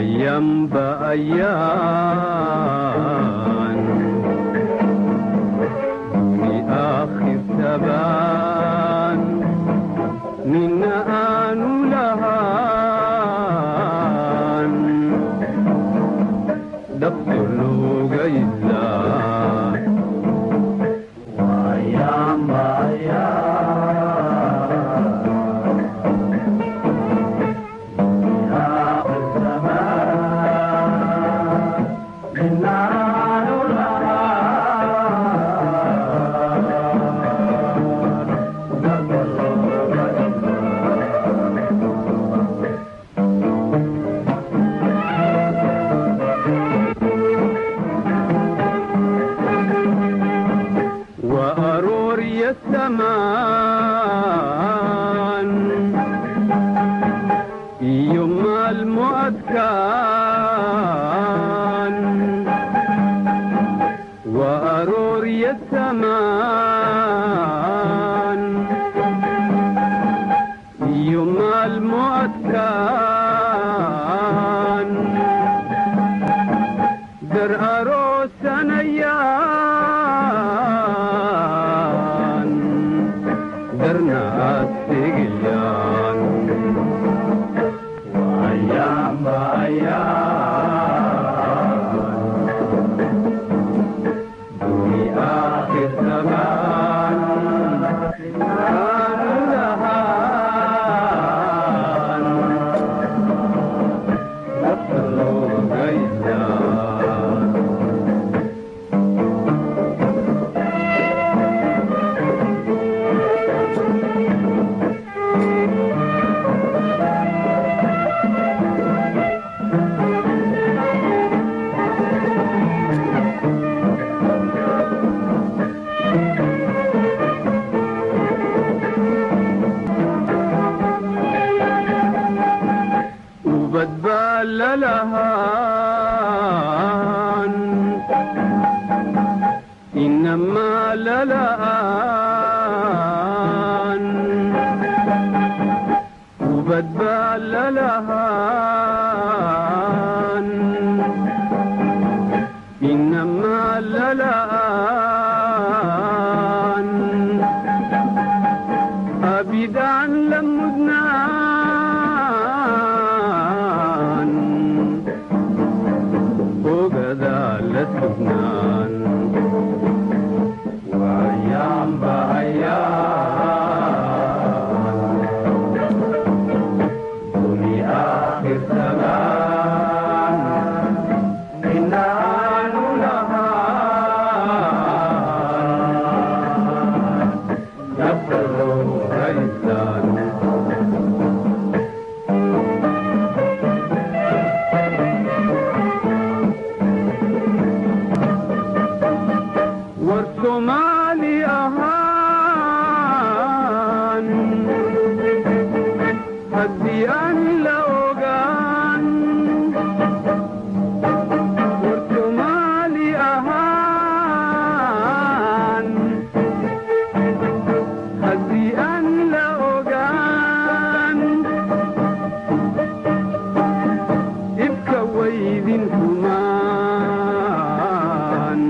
وأيام بأيام دوني آخر ثبان من آن لهان دفتر لغيزان وأيام وأرور السمان يوم المؤذكان وأرور السمان يوم المؤذكان در أروس نيان در ناس تقيان وأيام بأيام دوني آخر زمان كان لهان نفسه غيزان وبتبال لهان إنما للآن وبتبال لهان إنما للآن أبدا لمدنان وغدا لسبنان وأيام بأيام دوني آخر زمان إن آن لهان يبلغ غيثان والصومالي أهان هدي أن لأوغان والصومالي أهان هدي أن لأوغان ابكى ويدين كمان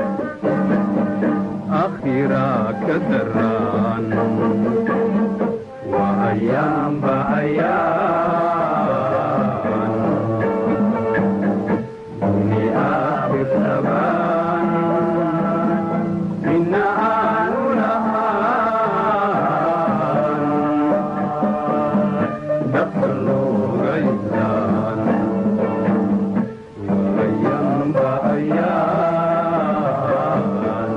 أخيرا كدران وأيام بأيام دوني آخر زمان إن آن لهان دخل غيزان وأيام بأيام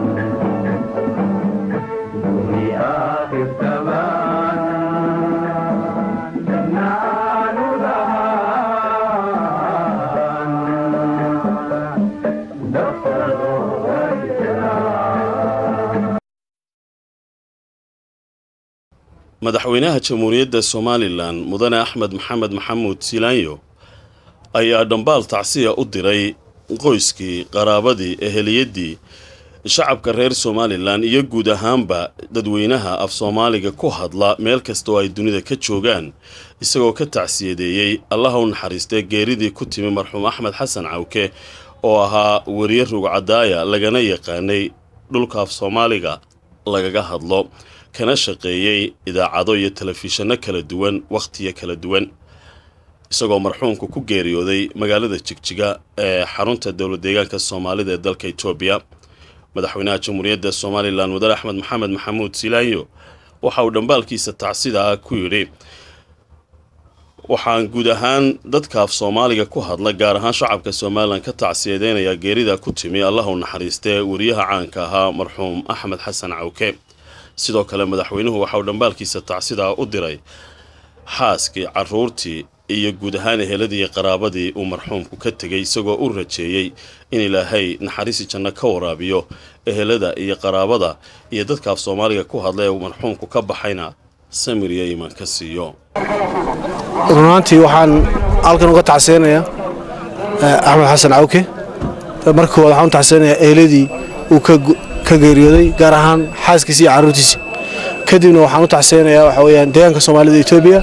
دوني آخر زمان نال لهان دخل غيزان madaxweynaha jamhuuriyadda somalilan mudane axmed maxamed maxamuud silaanyo ayaa dhambaal tacsiya u diray qoyskii qaraabadii eheliyadii shacabka reer somalilan iyo guud ahaanba dadweynaha af soomaaliga ku hadla meel kasta oo ay dunida ka joogaan isagoo ka tacsiyadeeyey allaha u naxariistee geeridii ku timi marxuum axmed xasan cawke oo ahaa weriye rugcadaaya lagana yaqaanay dhulka af soomaaliga lagaga hadlo kana shaqeeyey idaacado iyo telefishanno kala duwan wakhtiyo kala duwan isagoo marxuumku ku geeriyooday magaalada jigjiga ee xarunta dowla deegaanka soomaalida ee dalka etoobiya madaxweynaha jamhuuriyadda somalilan mudane axmed maxamed maxamuud silaanyo waxa uu dhambaalkiisa tacsida ah ku yidhi waxaan guud ahaan dadka af soomaaliga ku hadla gaar ahaan shacabka somalilan ka tacsiyadeynayaa geerida ku timi allah u naxariistee weriyaha caanka ahaa marxuum axmed xasan cawke sidoo kale madaxweynuhu waxa uu dhambaalkiisa tacsidaa u diray xaaskii caruurtii iyo guud ahaan eheladii iyo qaraabadii uu marxuumku ka tegay isagoo u rajeeyey in ilaahay naxariisi janno ka waraabiyo ehelada iyo qaraabada iyo dadka af soomaaliga ku hadla ee uu marxuumku ka baxayna samir iyo iimaan ka siiyo runaantii waxaan halkan uga tacseynayaa axmed xasan cawke marka koowaad waxaan u tacseynayaa eheladii uu ka geeriyooday gaar ahaan xaaskiisa iyo carruurtiisa kadibna waxaan u tacseynayaa waxa weyaan deegaanka soomaalida etoobiya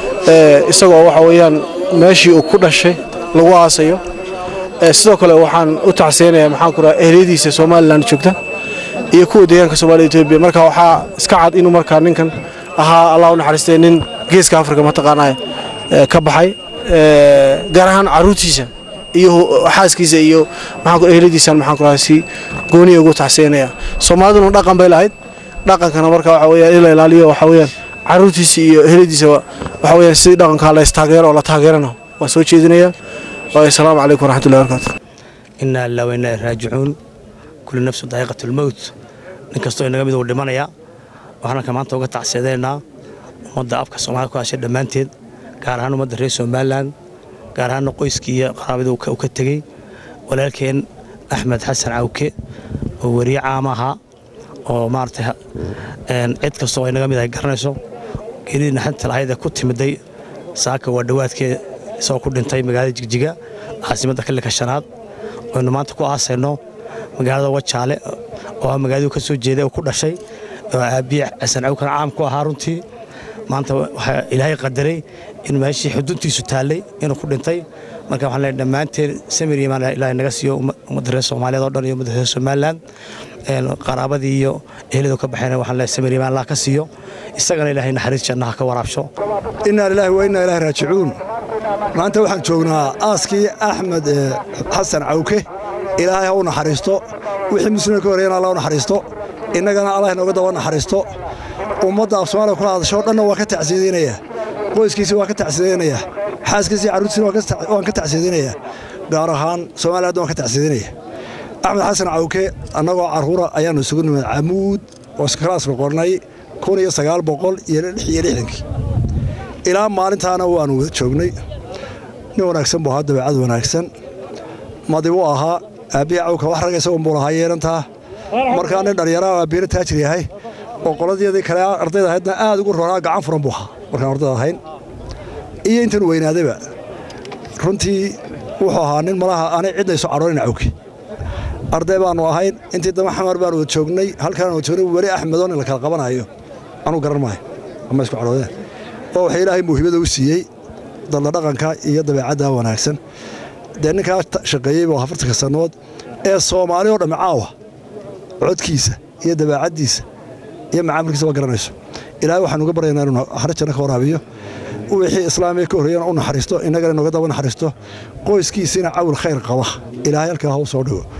isagoo waxa weyaan meeshii uu ku dhashay lagu aasayo sidoo kale waxaan u tacseynayaa maxaan ku raha ehliyadiisa somalilan joogta iyo kuwa deegaanka soomaalida etoobiya marka waxaa iska cad inuu markaa ninkan ahaa allah u naxariistay nin geeska afrika mataqaanaa ka baxay gaar ahaan carruurtiisa iyo xaaskiisa iyo maxaan ehladiisan maxaan ku raha si gooniya ugu tacseynaya soomaaliduna dhaqan bay lahayd dhaqankana marka waxa weyaan in la ilaaliyo waxa weyaan carruurtiisa iyo ehladiisa waxa weyaan sidii dhaqankaa la istaageero oo la taageerana waan soo jeedinayaa asalaamu calaykum waraxmatullahi barakaatu inaa ilaa wa inaa raajicuun kulli nafsu daa'iqatu lmowt nin kastoo inaga mid uu dhimanaya waxaan halka maanta uga tacsiyadeynaa ummadda afka soomaalida ku hashay dhammaanteed gaar ahaan ummadda reer somalilan gaar ahaanna qoyskii iyo qaraabadii uu ka tegey walaalkeen axmed xasan cawke oo weriye caam ahaa oo maaragtay cid kastoo inaga mid ay garanayso geeridii naxdinta lahayd ee ku timiday saaka waa dhowaadkee isagoo ku dhintay magaalada jigjiga caasimadda xilliga shanaad aynu maanta ku aasayno magaalada wajaale oo ah magaaladuu ka soo jeeday oo ku dhashay oo aabbiye xasan cawkana caam ku ahaa runtii maanta waxaa ilaahay qadaray in meeshii xuduntiisu taallay inuu ku dhintay marka waxaan leeyahay dhammaanteen samir imaan ilaahay naga siiyo ummadda reer soomaaliyeed oo dhan iyo ummadda reer somaliland qaraabadii iyo eheladu ka baxayna waxaan leeyahay samir imaan allah ka siiyo isagana ilaahay naxariis jannaha ka waraabsho innaa lilaahi wa innaa ilaahi raajicuun maanta waxaan joognaa aaskii axmed xasan cawke ilaahay ha u naxariisto wixii muslimka ka horeyana allah u naxariisto innagana allah inooga daba naxariisto ummadda af soomaaliya kula hadasho o dhanna waa ka tacsiyadeynaya qoyskiisii waa ka tacsiyadeynaya xaaskiisii carruurtiisina waan ka tacsiyadeynaya gaar ahaan soomaliya waan ka tacsiyadeynaya axmed xasan cawke annagoo carruura ayaannu isugu nimid camuud oo iskalaasku qornay kun iyo sagaal boqol iyo lix iyo lixdankii ilaa maalintaana waannu wada joognay nin wanaagsan buu ahaa dabeecad wanaagsan madibuu ahaa aabbihii cawka wax ragga isagun buu lahaa yeelantaa markaa nin dhallinyaraha aabbiina taajir yahay oo qoladeedii kale ardayda ahaydna aad ugu roraa gacan furan buu ahaa markaan ardayda ahayn iyo intan weynaadaba runtii wuxuu ahaa nin malaha aanay cidna isu cadhoonin cawke arday baannu ahayn intii dama xamar baanu wada joognay halkaan wada joognay weli axmedoo nin la kala qabanayo anuu garan maayo ama isku cadhoodeen oo waxay ilaahay muuhibada u siiyey dadla dhaqanka iyo dabeecadda wanaagsan dee ninkaa shaqeeyey buu afartanka sannadood ee soomaali oo dhammi caawa codkiisa iyo dabeecaddiisa iyo macaamilkiisa waa garanayso ilaahay waxaan uga baryaynaa inuu hare janno ka waraabiyo wixii islaamiga ka horreeyana u naxariisto innagana inooga daba naxariisto qoyskiisiina cawil khayr qaba ilaahay halkaa ha u soo dhigo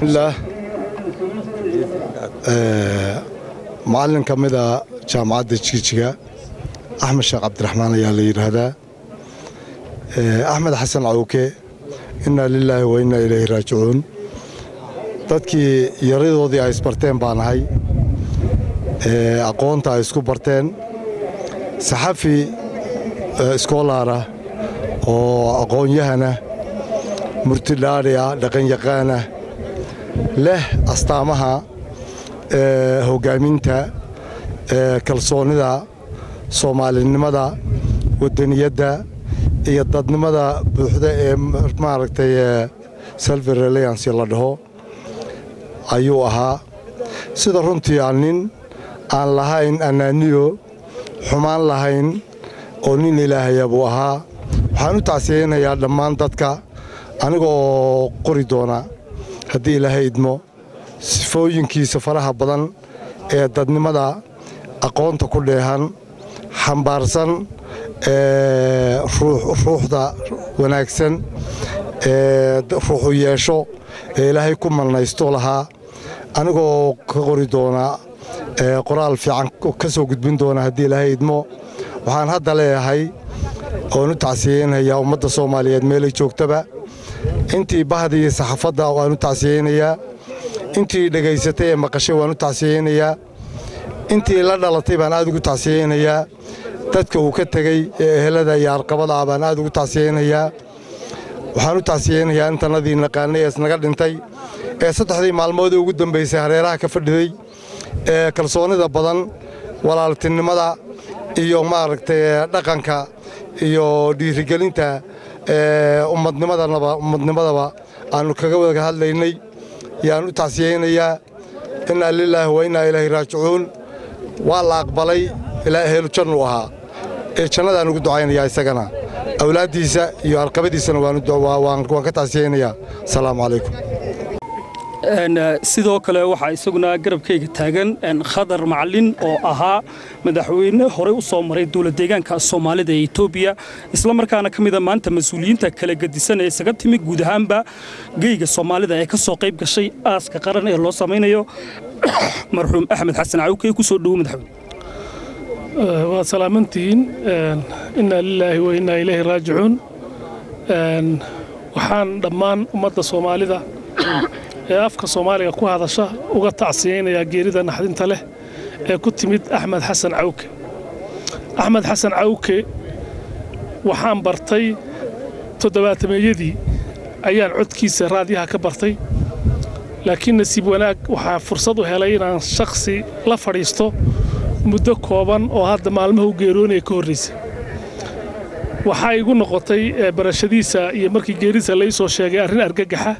macallin ka mida jaamacadda jijiga axmed sheekh cabdiraxmaan ayaa la yidhaahdaa axmed xasan cawke innaa lilaahi wa innaa ilayhi raajicuun dadkii yaradoodii ay isbarteen baan ahay aqoonta ay isku barteen saxafi iskoolaara oo aqoon-yahana murtidhaadhiya dhaqanyaqaana leh astaamaha hoggaaminta kalsoonnida soomaalinimada waddaniyadda iyo dadnimada buuxda ee maaragtay self reliance la dhaho ayuu ahaa sida runtii aan nin aan lahayn annaaniyo xumaan lahayn oo nin ilaahaya buu ahaa waxaan u tacsiyeynayaa dhammaan dadka anigoo qori doona haddii ilaahay idmo sifooyinkiisa faraha badan ee dadnimada aqoonta ku dheehan xambaarsan ruuxda wanaagsan ee ruuxu yeesho ee ilaahay ku malnaysto lahaa anigoo ka qori doona qoraal fiican ka soo gudbin doona haddii ilaahay idmo waxaan hadda leeyahay oon u tacsiyeynayaa ummadda soomaaliyeed meelay joogtaba intii bahdii saxaafadda waan u tacsiyeynayaa intii dhegaysatay ee maqashay waan u tacsiyeynayaa intii la dhalatay baan aad ugu tacsiyeynayaa dadka uu ka tegey ee ehelada iyo arqabada ah baan aad ugu tacsiyeynayaa waxaan u tacsiyeynayaa intannadii naqaanay ee isnaga dhintay ee saddexdii maalmoodii ugu dambaysay hareeraha ka fadhiday ee kalsoonnida badan walaaltinimada iyo maaragtay dhaqanka iyo dhiirigelinta ummadnimadaba aannu kaga wada hadlaynay yaan u tacsiyeynayaa innaa lilaahi wa innaa ilaahi raajicuun waa la aqbalay ilaa ehelu jannu ahaa ee jannadaan ugu ducaynayaa isagana awlaaddiisa iyo arqabadiisana waan ka tacsiyeynayaa asalaamu calaykum sidoo kale waxaa isaguna garabkayga taagan khadar macalin oo ahaa madaxweyne horey u soo maray dowlad deegaanka soomaalida ee etoobiya islamarkaana ka mida maanta mas-uuliyiinta kala gedisan ee isaga timi guud ahaanba geyga soomaalida ee ka soo qayb gashay aaska qaran ee loo samaynayo marxuum axmed xasan cawkey ku soo dhowo madaxweyne waad salaamantihiin innaa lilaahi wa innaa ilayhi raajicuun waxaan dhammaan ummadda soomaalida ee afka soomaaliga ku hadasha uga tacsiyeynayaa geerida naxdinta leh ee ku timid axmed xasan cawke axmed xasan cawke waxaan bartay toddobaatameeyadii ayaan codkiisa raadiyaha ka bartay laakiin nasiib wanaag waxaa fursad u helay inaan shakhsi la fadhiisto muddo kooban oo hadda maalmaha u geeroonaya ka horraysa waxaa igu noqotay barashadiisa iyo markii geerisa lai soo sheegay arrin argagaxa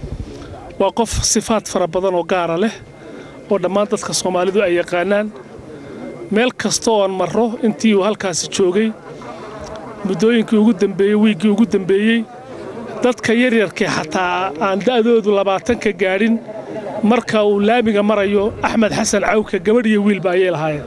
waa qof sifaad fara badan oo gaara leh oo dhammaan dadka soomaalidu ay yaqaanaan meel kasta oon marro intii uu halkaasi joogay muddooyinkii ugu dambeeyey wiiggii ugu dambeeyey dadka yaryarkee xataa aan da'doodu labaatanka gaadhin marka uu laamiga marayo axmed xasan cawka gabadh iyo wiilba ayay lahaayeen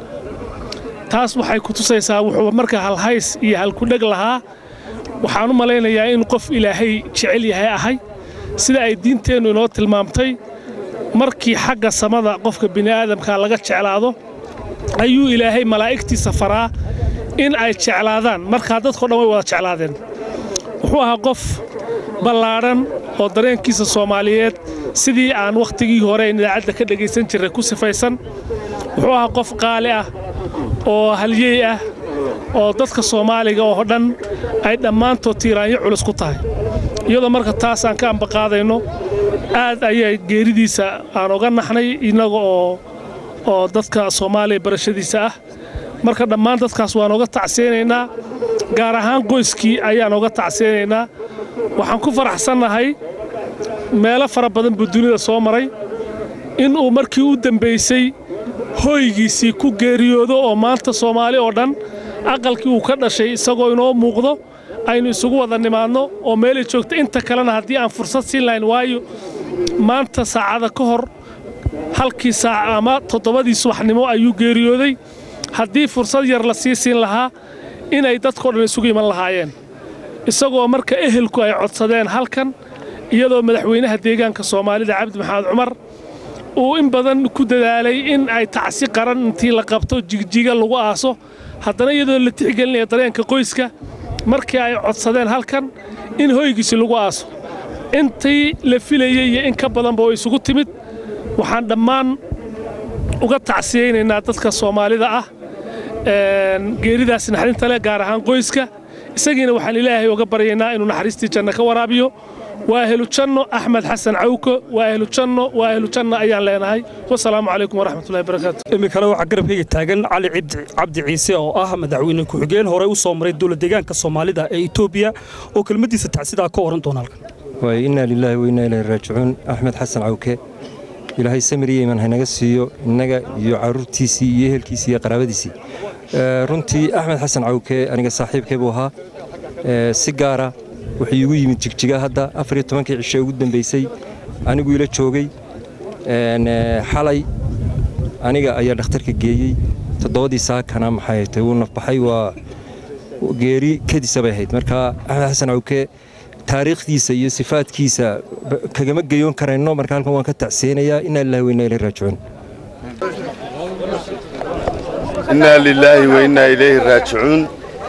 taas waxay ku tusaysaa wuxuu marka halhays iyo halkudheg lahaa waxaan u malaynayaa in qof ilaahay jecel yahay ahay sida ay diinteennu inoo tilmaamtay markii xagga samada qofka bini'aadamka laga jeclaado ayuu ilaahay malaa'igtiisa faraa in ay jeclaadaan markaa dadkao dhan way wada jeclaadeen wuxuu ahaa qof ballaadhan oo dareenkiisa soomaaliyeed sidii aan wakhtigii hore in idaacadda ka dhegaysan jirray ku sifaysan wuxuu ahaa qof qaali ah oo halyey ah oo dadka soomaaliga oo dhan ay dhammaantood tiiraanyo culus ku tahay iyadoo marka taas aan ka ambaqaadayno aad ayay geeridiisa aan oga naxnay innaga oo oo dadka soomaaliya barashadiisa ah marka dhammaan dadkaas waan oga tacsiyaynaynaa gaar ahaan qoyskii ayaan oga tacsiyaynaynaa waxaan ku faraxsannahay meelo fara badan buu dunida soo maray inuu markii u dembaysay hoygiisii ku geeriyoodo oo maanta soomaali oo dhan aqalkii uu ka dhashay isagoo inoo muuqdo aynu isugu wada nimaadno oo meelay joogta inta kalena haddii aan fursad siin lahayn waayo maanta saacada ka hor halkii saac ama toddobadii subaxnimo ayuu geeriyooday haddii fursad yar la sii siin lahaa inay dadkao dhan isugu iman lahaayeen isagoo marka ehelku ay codsadeen halkan iyadoo madaxweynaha deegaanka soomaalida cabdi maxamed cumar uu in badan ku dadaalay in ay tacsi qaran intii la qabto jigjiga lagu aaso haddana iyadoo la tixgelinaya dareenka qoyska markii ay codsadeen halkan in hoygiisi lagu aaso intii la filayey iyo in ka badanba oo isugu timid waxaan dhammaan uga tacsiyaynaynaa dadka soomaalida ah geeridaas naxdinta leh gaar ahaan qoyska isagiina waxaan ilaahay uga baryaynaa inuu naxariistii janno ka waraabiyo waa ahlu janno axmed xasan cawko waa ahlu janno waa ahlu janno ayaan leenahay wasalaamu calaykum waraxmatullahi barakaatu iminkale waxaa garabkayga taagan cali cabdi ciise oo ah madaxweyne ku-xigeen horey u soo maray dowlad deegaanka soomaalida ee etoobiya oo kelmaddiisa tacsidaa ka oran doona halkan waay innaa lilaahi wa innaa ilaahi raajicuun axmed xasan cawke ilaahay samiriya iman haynaga siiyo innaga iyo carruurtiisii iyo ehelkiisii iyo qaraabadiisii runtii axmed xasan cawke aniga saaxiibkay buu ahaa si gaara wuxuu iigu yimid jigjiga hadda afar iyo tobankii cishe ugu dambaysay anigu ila joogay xalay aniga ayaa dhakhtarka geeyey toddobadii saakana maxay tahay wuu nafbaxay waa geeri kadisa bay ahayd marka axmed xasan cawke taariikhdiisa iyo sifaadkiisa kagama geyoon karayno marka halkan waan ka tacseenayaa inaa lillahi wa inaa ilayhi raajicuun inaa lilaahi wa innaa ilayhi raajicuun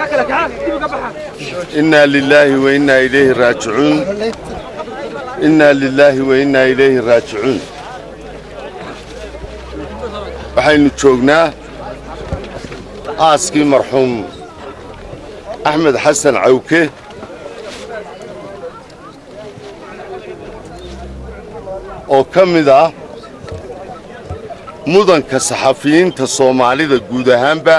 innaa lilaahi wa innaa ilayhi raajicuun innaa lilaahi wa innaa ilayhi raajicuun waxaynu joognaa aaskii marxuum axmed xasan cawke oo ka mid ah mudanka saxafiyiinta soomaalida guud ahaanba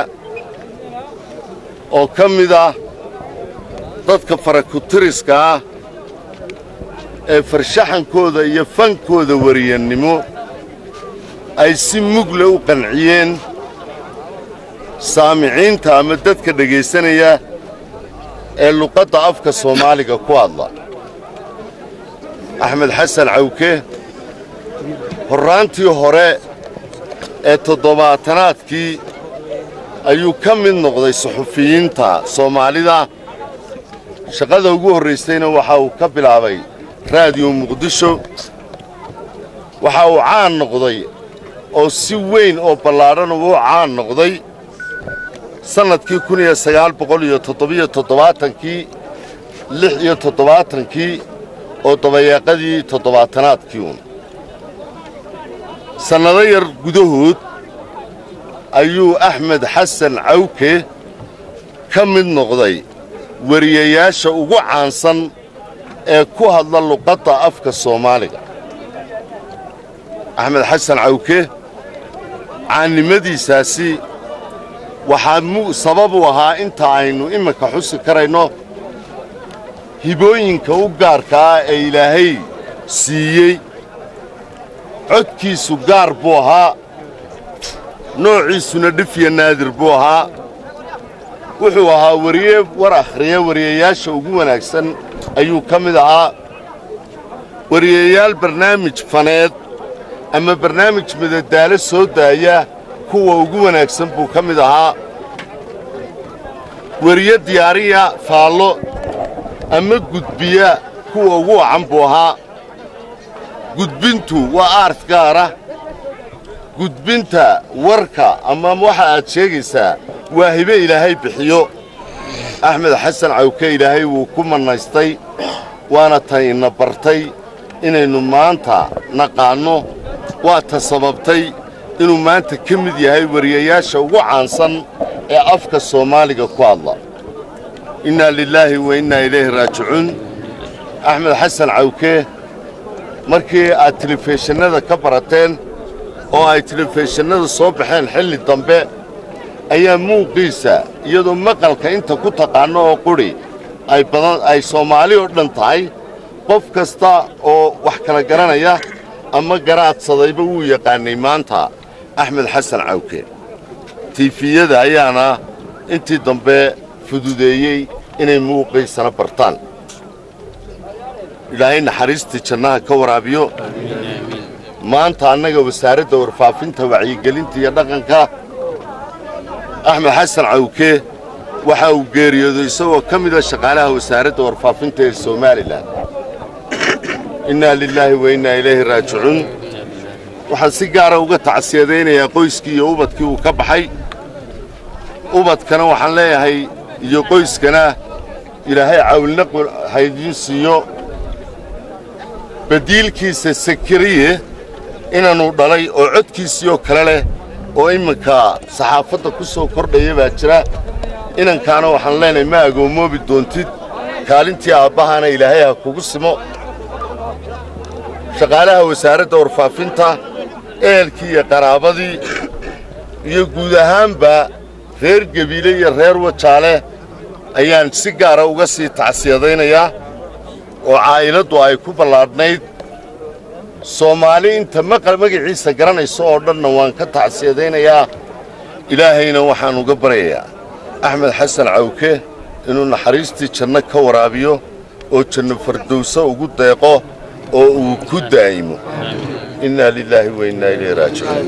oo ka mid ah dadka farakutiriska ah ee farshaxankooda iyo fankooda wariyannimo ay si mugle u qanciyeen saamiciinta ama dadka dhegaysanaya ee luqadda afka soomaaliga ku hadla axmed xasan cawke horraantii hore ee toddobaatanaadkii ayuu ka mid noqday suxufiyiinta soomaalida shaqada ugu horraysayna waxa uu ka bilaabay raadiyo muqdisho waxa uu caan noqday oo si weyn oo ballaadhan uu caan noqday sannadkii kun iyo sagaal boqol iyo toddobiyo toddobaatankii lix iyo toddobaatankii oo dabayaaqadii toddobaatanaadkii uun sannado yar gudahood ayuu axmed xasan cawke ka mid noqday wariyayaasha ugu caansan ee ku hadla luqadda afka soomaaliga axmed xasan cawke caannimadiisaasi waxaa sabab u ahaa inta aynu iminka xusi karayno hibooyinka u gaarka ah ee ilaahay siiyey codkiisu gaar buu ahaa noociisuna dhifya naadir buu ahaa wuxuu ahaa wariye war akhriya wariyayaasha ugu wanaagsan ayuu ka mid ahaa wariyayaal barnaamij faneed ama barnaamij madadaalo soo daaya kuwa ugu wanaagsan buu ka mid ahaa weriye diyaariya faallo ama gudbiya kuwa ugu wacan buu ahaa gudbintu waa aart gaara gudbinta warka ama waxa aad sheegaysaa waa hibe ilaahay bixiyo axmed xasan cawke ilaahay wuu ku mannaystay waana tan ina bartay inaynu maanta naqaanno waa ta sababtay inuu maanta ka mid yahay wariyayaasha ugu caansan ee afka soomaaliga ku hadla innaa lilaahi wa innaa ilayhi raajicuun axmed xasan cawke markii aad telefishannada ka barateen oo ay telefishannada soo baxeen xilli dambe ayaa muuqiisa iyadoo maqalka inta ku taqaanno oo qudhi ay badan ay soomaali oo dhan tahay qof kasta oo wax kala garanaya ama garaadsadayba wuu yaqaannay maanta axmed xasan cawke tiifiyada ayaana intii dambe fududeeyey inay muuqiisana bartaan ilaahay naxariistii jannaha ka waraabiyo maanta annaga wasaaradda warfaafinta wacyigelinta iyo dhaqanka axmed xasan cawke waxa uu geeriyooday isagoo ka mida shaqaalaha wasaaradda warfaafinta ee somalilan innaa lilaahi wa innaa ilayhi raajicuun waxaan si gaara uga tacsiyadaynayaa qoyskii iyo ubadkii uu ka baxay ubadkana waxaan leeyahay iyo qoyskana ilaahay cawilna haydiin siiyo badiilkiisa sakariye inaannu dhalay oo codkiisii oo kale leh oo imminka saxaafadda ku soo kordhaya baa jira inankaana waxaan leenahay ma agoomoobi doontid kaalintii aabbahana ilaahay ha kugu simo shaqaalaha wasaaradda warfaafinta ehelkii iyo qaraabadii iyo guud ahaanba reer gebiile iyo reer wajaale ayaan si gaara uga sii tacsiyadaynayaa oo caa'iladdu ay ku ballaadhnayd soomaali inta maqal magaciisa garanayso oo dhanna waan ka tacsiyadaynayaa ilaahayna waxaan uga baryayaa axmed xasan cawke inuu naxariistii janno ka waraabiyo oo janno fardowso ugu deeqo oo uu ku daa'imo innaa lilaahi wa innaa ilayhi raajicuun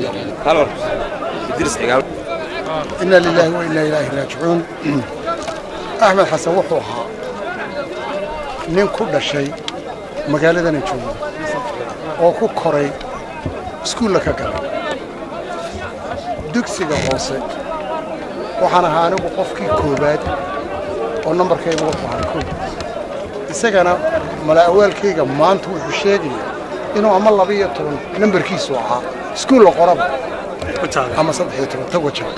inna lilaahi wa innaa ilaahi raajicuun axmed xasan wuxuu ahaa nin ku dhashay magaaladana jooga oo ku koray iskuulla ka galay dugsiga hoose waxaan ahaa anigu qofkii koowaad oo nambarkayga wuxuu ahaa koob isagana malaa'awaalkayga maanta wuxuu sheegaya inuu ama laba-iyo toban nambarkiisu ahaa iskuulla qoraba ama saddex-iyo toban tagwaja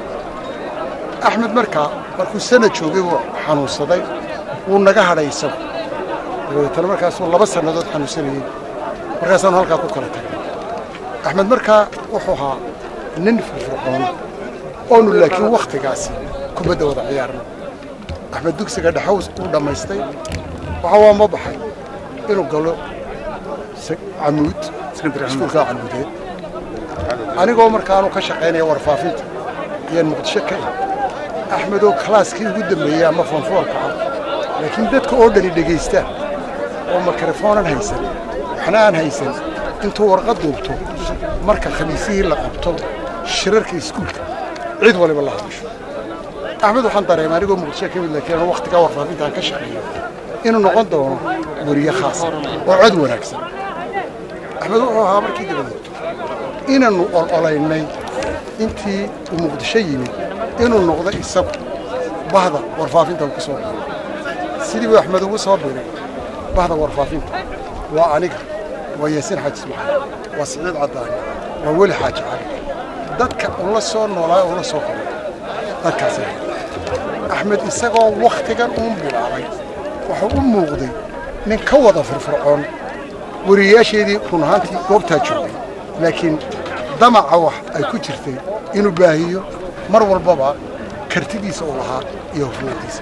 axmed markaa markuu sana joogay wuu xanuunsaday wuu naga hadhay isagu dabeetana markaasuu laba sannadood xanuunsanayey markaasaanu halkaa ku kala tagay axmed markaa wuxuu ahaa nin firfircoon oonu laakiin wakhtigaasi kubadda wada ciyaarna axmed dugsiga dhexaws uu dhammaystay waxa waa ma baxay inuu galo camuud iskuulkaa camuudeed anigoo markaanu ka shaqaynaya warfaafinta ayaan muqdisho ka ih axmedoo kalaaskii ugu dambeeyey ama foonfoolka ah laakiin dadka oo dhani dhegaystaan oo mikrofoonan haysan waxna aan haysan intuu warqad duubto marka khamiisihii la qabto shirarka iskuulka cid waliba la hadasho axmed waxaan dareemay anigoo muqdisho ka mid laakiin anu wakhtigaa warfaafinta aan ka shaqeeyo inuu noqon doono weriye khaasa oo cod wanaagsan axmed wuxuu ahaa markii dabadeed inaannu ololaynay intii uu muqdisho yimid inuu noqdo isagu bahda warfaafinta uu ku soo biray sidii buu axmed ugu soo biray bahda warfaafinta waa aniga waa yaasiin xaaji ismaaciil waa siciid caddaani waa weli xaaji cali dadka ula soo noolaa ula soo koray dadkaas axmed isagoo wakhtigan uun bilaabay wuxuu u muuqday nin ka wada firfircoon weriyayaasheedii run ahaantii goobtaa joogay laakiin damaca wax ay ku jirtay inuu baahiyo mar walbaba kartidiisa uu lahaa iyo hufnaantiisa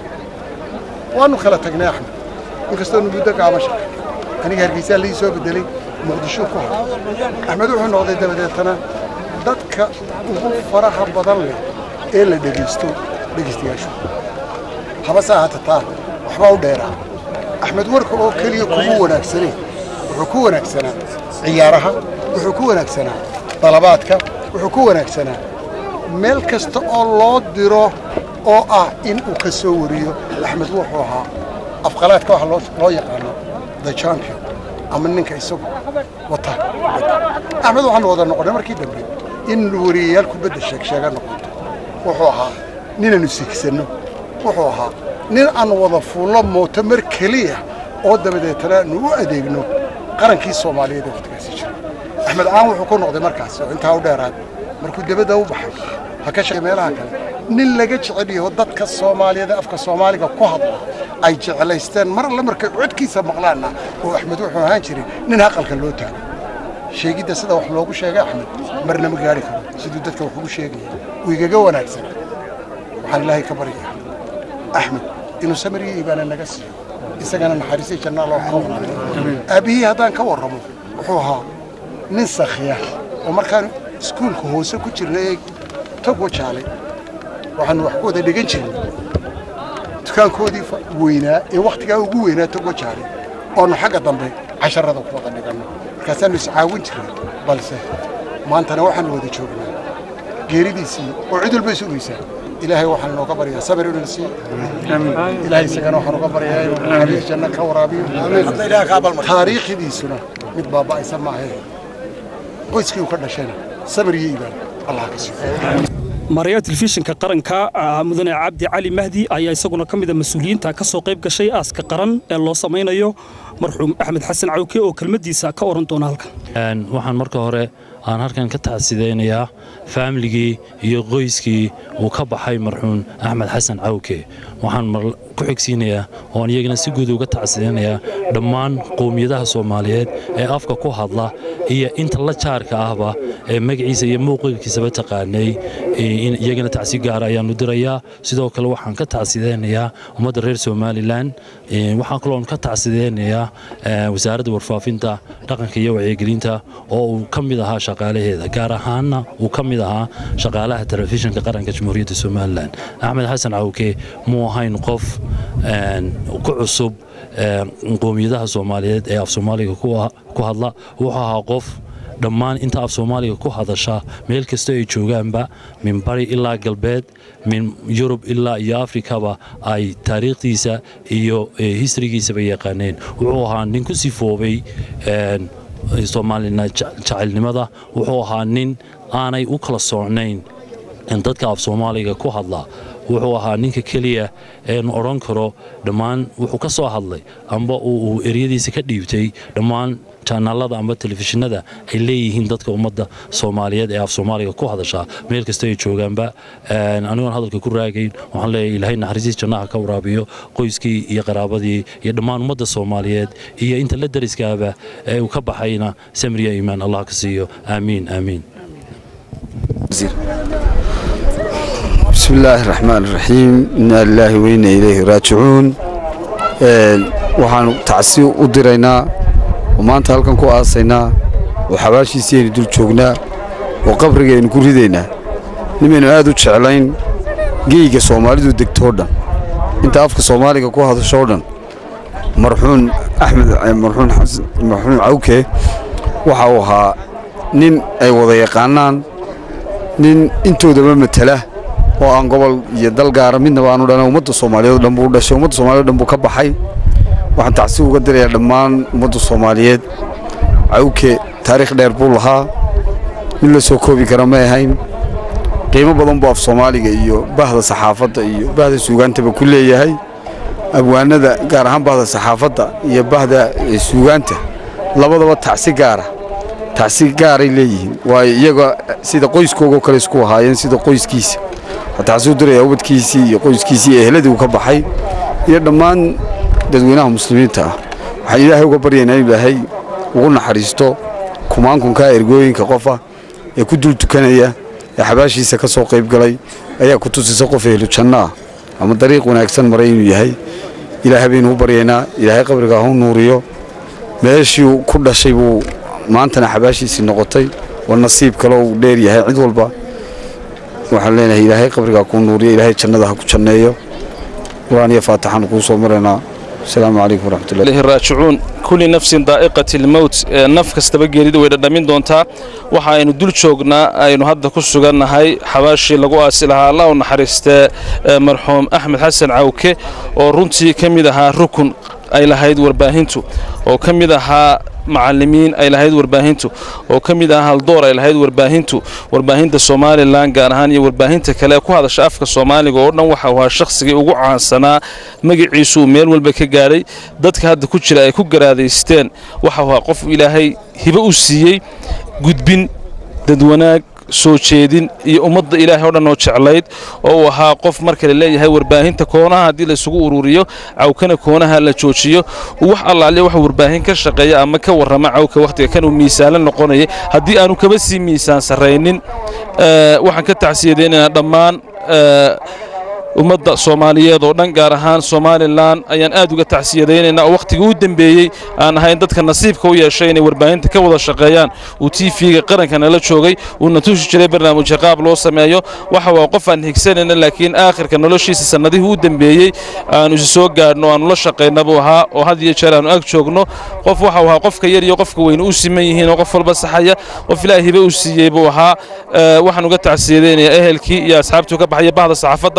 waannu kala tagnay axmed inkastoonu muddo gaama shaqay aniga hargeysaa laii soo beddelay muqdishuu ku haro axmed wuxuu noqday dabadeetana dadka ugu faraha badan leh ee la dhegaysto dhegaystayaashu habase ahaata taa waxbaa u dheeraa axmed warka oo keliya kugu wanaagsanay wuxuu ku wanaagsanaa ciyaaraha wuxuu ku wanaagsanaa dalabaadka wuxuu ku wanaagsanaa meel kasta oo loo diro oo ah in uu ka soo wariyo axmed wuxuu ahaa afqalaadka waxa loo yaqaano the champion ama ninka isagu wata axmed waxaanu wada noqonnay markii dambe in wariyayaal kubadda sheegsheega noqoto wuxuu ahaa ninaanu sigsanno wuxuu ahaa nin aan wada fuullo mooto mar keliya oo dabadeetana aanu u adeegno qarankii soomaaliyeed ee wakhtigaasi jiray axmed caan wuxuu ku noqday markaas oo intaa u dheeraad markuu debadda u baxay ha ka shaqay meelaha kale nin laga jecel yaho dadka soomaaliyeed ee afka soomaaliga ku hadla ay jeclaysteen mar alle markay codkiisa maqlaanna oo axmed wuxuu ahaan jiray nin haqalka loo taago sheegidda sida wax loogu sheegay axmed marna ma gaari karo siduu dadka wax ugu sheegaya uu igaga wanaagsan waxaan ilaahay ka baryaa axmed inuu samariya iibaana naga siiyo isagana naxariisay jannaa loo qownayo aabbihii haddaan ka warramo wuxuu ahaa nin sakhiya oo markaan iskuulka hoose ku jirna ee togo jaalay waxaanu wax ku wada dhegan jirnay dukaankoodii weynaa ee wakhtigaa ugu weynaa togo jaalay oonu xagga dambe casharada ku wada dhiganno markaasaannu iscaawin jirnay balse maantana waxaanu wada joognaa geeridiisii oo cid walba sugaysaa ilaahay waxaan inooga baryaa sabir inuu siiyo ilaahay isagana waxaan uga baryaa inuu naxariis janno ka waraabiyo taariikhdiisuna mid baaba'aysa maahe qoyskii uu ka dhashayna sabir iyo iibaan allah ka siiyo maarayaha telefishinka qaranka mudane cabdi cali mahdi ayaa isaguna ka mid a mas-uuliyiinta ka soo qayb gashay aaska qaran ee loo samaynayo marxuum axmed xasan cawke oo kelmaddiisa ka oran doona halkan waxaan marka hore aan halkan ka tacsidaynayaa faamiligii iyo qoyskii uu ka baxay marxuun axmed xasan cawke waxaan ku xigsiinayaa ooan iyagana si guud uga tacsidaynayaa dhammaan qowmiyadaha soomaaliyeed ee afka ku hadla iyo inta la jaarka ahba ee magaciisa iyo muuqilkiisaba taqaanay iyagana tacsi gaara ayaanu dirayaa sidoo kale waxaan ka tacsidaynayaa ummadda reer somalilan waxaan kaloon ka tacsidaynayaa wasaaradda warfaafinta dhaqanka iyo wacyigelinta oo uu ka mid ahaa shaqaalaheeda gaar ahaanna uu ka mid ahaa shaqaalaha telefishinka qaranka jamhuuriyadda somalilan axmed xasan cawke muu ahayn qof ku cusub qowmiyadaha soomaaliyeed ee af soomaaliga ku hadla wuxuu ahaa qof dhammaan inta af soomaaliga ku hadasha meel kasta ay joogaanba min bari ilaa galbeed min yurub ilaa iyo afrikaba ay taariikhdiisa iyo historygiisaba yaqaaneen wuxuu ahaa nin ku sifoobay soomaalina jacaylnimada wuxuu ahaa nin aanay u kala socnayn dadka af soomaaliga ku hadla wuxuu ahaa ninka keliya eenu odhan karo dhammaan wuxuu ka soo hadlay amba uu eryadiisa ka dhiibtay dhammaan janaalada amba telefishinada ay leeyihiin dadka ummadda soomaaliyeed ee af soomaaliga ku hadashaa meel kasta ay joogaanba anigoon hadalka ku raagayn waxaan leeyahay ilaahay naxariisiis jannaha ka waraabiyo qoyskii iyo qaraabadii iyo dhammaan ummadda soomaaliyeed iyo inta la dariskaaba ee uu ka baxayna samriya iimaan allah ka siiyo aamiin aamiin بسم الله الرحمن الرحيم إنا لله وإنا إليه راجعون waxaan tacsi u diraynaa oo maanta halkan ku aasaynaa oo xabaashiisii aynu dul joognaa oo qabriga aynu ku ridaynaa nimaynu aad u jeclayn geyga soomaalidu degtoo dhan inta afka soomaaliga ku hadashoo dhan marxuun axmed marxuun marxuun cawke waxa uu ahaa nin ay wada yaqaanaan nin intoodaba matala oo aan gobol iyo dal gaara midnaba aanu dhalin ummadda soomaaliyeed oo dhan buu u dhashay ummadda soomaaliyeed oo dhan buu ka baxay waxaan tacsi uga dirayaa dhammaan ummadda soomaaliyeed cawke taariikh dheer buu lahaa mid la soo koobi kara ma ahayn qiimo badan buu af soomaaliga iyo bahda saxaafadda iyo bahda suugaantaba ku leeyahay abwaanada gaar ahaan bahda saxaafadda iyo bahda suugaanta labadaba tacsi gaara tacsi gaaray leeyihiin waayo iyaga sida qoyskoogoo kale isku ahaayeen sida qoyskiisa tacsi u diraya ubadkiisii iyo qoyskiisii iyo ehladii uu ka baxay iyo dhammaan dadweynaha muslimiinta ah waxaan ilaahay uga baryaynaa in ilaahay ugu naxariisto kumaankunkaa ergooyinka qofa ee ku dul tukanaya ee xabaashiisa ka soo qayb galay ayaa ku tusisa qof ehlu janno ah ama dariiq wanaagsan maray inuu yahay ilaahay baynu u baryaynaa ilaahay qabriga ha u nuuriyo meeshii ku dhashay buu maantana xabaashiisii noqotay waa nasiib kale uu dheer yahay cid walba waxaan leenahay ilaahay qabrigaa kuu nuuriyo ilaahay jannada ha ku janneeyo qur-aan iyo faataxaan kuu soo maraynaa asalaamu calaykum waraxmatullahi ilahi raajicuun kulli nafsin daa'iqati lmowt naf kastaba geerida way dhadhamin doontaa waxa aynu dul joognaa aynu hadda ku sugannahay xabaashii lagu aasi lahaa allah u naxariistee marxuum axmed xasan cawke oo runtii ka mid ahaa rukun ay lahayd warbaahintu oo ka mid ahaa macallimiin ay lahayd warbaahintu oo ka mid ah haldoor ay lahayd warbaahintu warbaahinta somalilan gaar ahaan iyo warbaahinta kale ku hadasha afka soomaaliga oo dhan waxa uu ahaa shakhsigii ugu caansanaa magaciisu uu meel walba ka gaadhay dadka hadda ku jira ay ku garaadaysteen waxa uu ahaa qof ilaahay hibo u siiyey gudbin dadwanaag soo jeedin iyo ummadda ilaahay oo dhan oo jeclayd oo uu ahaa qof marka la leeyahay warbaahinta koonaha haddii laysugu ururiyo cawkana koonaha la joojiyo wax allaaliya wax warbaahin ka shaqeeya ama ka warrama cawka wakhtiga kan uu miisaalan noqonayay haddii aanu kaba sii miisaan sarraynin waxaan ka tacsiyadaynaynaa dhammaan ummadda soomaaliyeed oo dhan gaar ahaan somalilan ayaan aad uga tacsiyadaynaynaa oo wakhtigii u dembeeyey aan ahayn dadka nasiibka u yeeshay inay warbaahinta ka wada shaqeeyaan uu tv-ga qaranka nala joogay uuna tusi jiray barnaamijyo qaab loo sameeyo waxa waa qof aan higsanayna laakiin aakhirka noloshiisa sannadihii u dembeeyey aanu isi soo gaadhno aanu la shaqayna buu ahaa oo had iyo jeer aanu ag joogno qof waxa uu ahaa qofka yar iyo qofka weyn u siman yihiin oo qof walba saxaya qof ilaahay hibe u siiyey buu ahaa waxaan uga tacsiyadaynayaa ehelkii iyo asxaabtuu ka baxaya bahda saxaafadda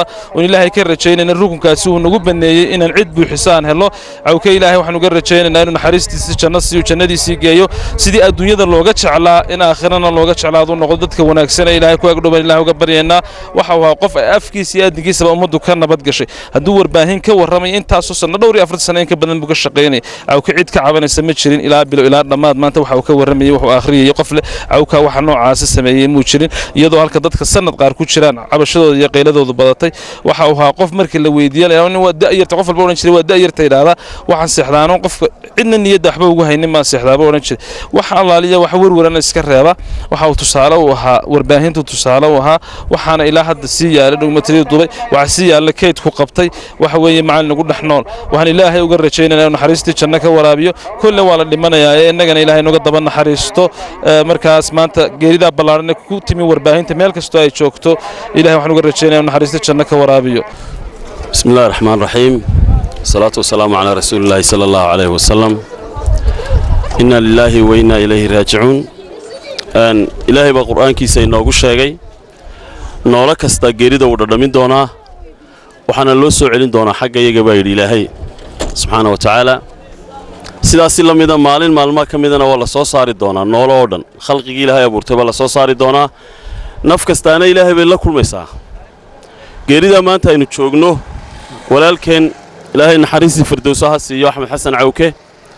ilaahay ka rajaynayna rukunkaasi uu nagu baneeyey inaan cid buuxiso aan helo cawke ilaahay waxaan uga rajaynaynaa inuu naxariistiisi janno siiyo jannadiisii geeyo sidii adduunyada looga jeclaa in aakhirana looga jeclaado noqdo dadka wanaagsan ee ilaahay ku agdhowan ilahay uga baryaynaa waxa uu ahaa qof ay afkiisa iyo aadinkiisaba ummaddu ka nabad gashay hadduu warbaahin ka warramay intaasoo sanno dhowr iyo afartan sano in ka badan buu ka shaqaynayay cawke cid ka cabanaysa ma jirin ilaa bilo ilaa dhammaad maanta waxa uu ka warramayey wuxuu akhriyayey qof leh cawka waxa noocaasi sameeyey muu jirin iyadoo halka dadka sanad qaar ku jiraan cabashadooda iyo qayladoodu badatay waxa uu ahaa qof markii la weydiiye la nin waa da'yarta qof walba odhan jiray waa da'yarta idhaahdaa waxaan seexdaano qofka cidna niyadda waxba ugu haynin maan seexdaaba odhan jiray waxa allaaliya wax werwarana iska reeba waxa uu tusaale u ahaa warbaahintu tusaale u ahaa waxaana ilaa hadda sii yaala dhugmatadii dubay waxa sii yaalla keydku qabtay waxa weeye macallin ugu dhex nool waxaan ilaahay uga rajaynayna inuu naxariistii janno ka waraabiyo kolle waa la dhimanayaa ee innagana ilaahay noga daba naxariisto markaas maanta geeridaa ballaaran ee ku timi warbaahinta meel kastoo ay joogto ilahay waxaan uga rajaynaya inuu naxariistii janno ka waraabiyo بسم الله الرحمن الرحيم الصلاة والسلام على رسول الله صلى الله عليه وسلم إنا لله وإنا إليه راجعون أن إلهي بقرآن كيسا إنه شيغي noola kasta geerida uu dhadhamin doonaa waxaana loo soo celin doonaa xagga iyaga baa yidhi ilaahay subxaana wa tacaala sidaasi la mida maalin maalmaha ka midana waa la soo saari doonaa noolo oo dhan khalqigii ilaahay abuurtay baa la soo saari doonaa naf kastaana ilaahay bay la kulmaysaa geeridaa maanta aynu joogno walaalkeen ilaahay naxariistii firdowso ha siiyo axmed xasan cawke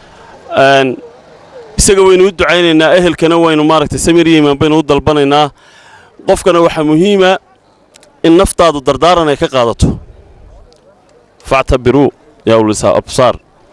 isaga waynu u ducaynaynaa ehelkana waynu maaragtay samir iyo imaan baynu u dalbanaynaa qofkana waxaa muhiima in naftaadu dardaaran ay ka qaadato factabiruu yaa ulisa absaar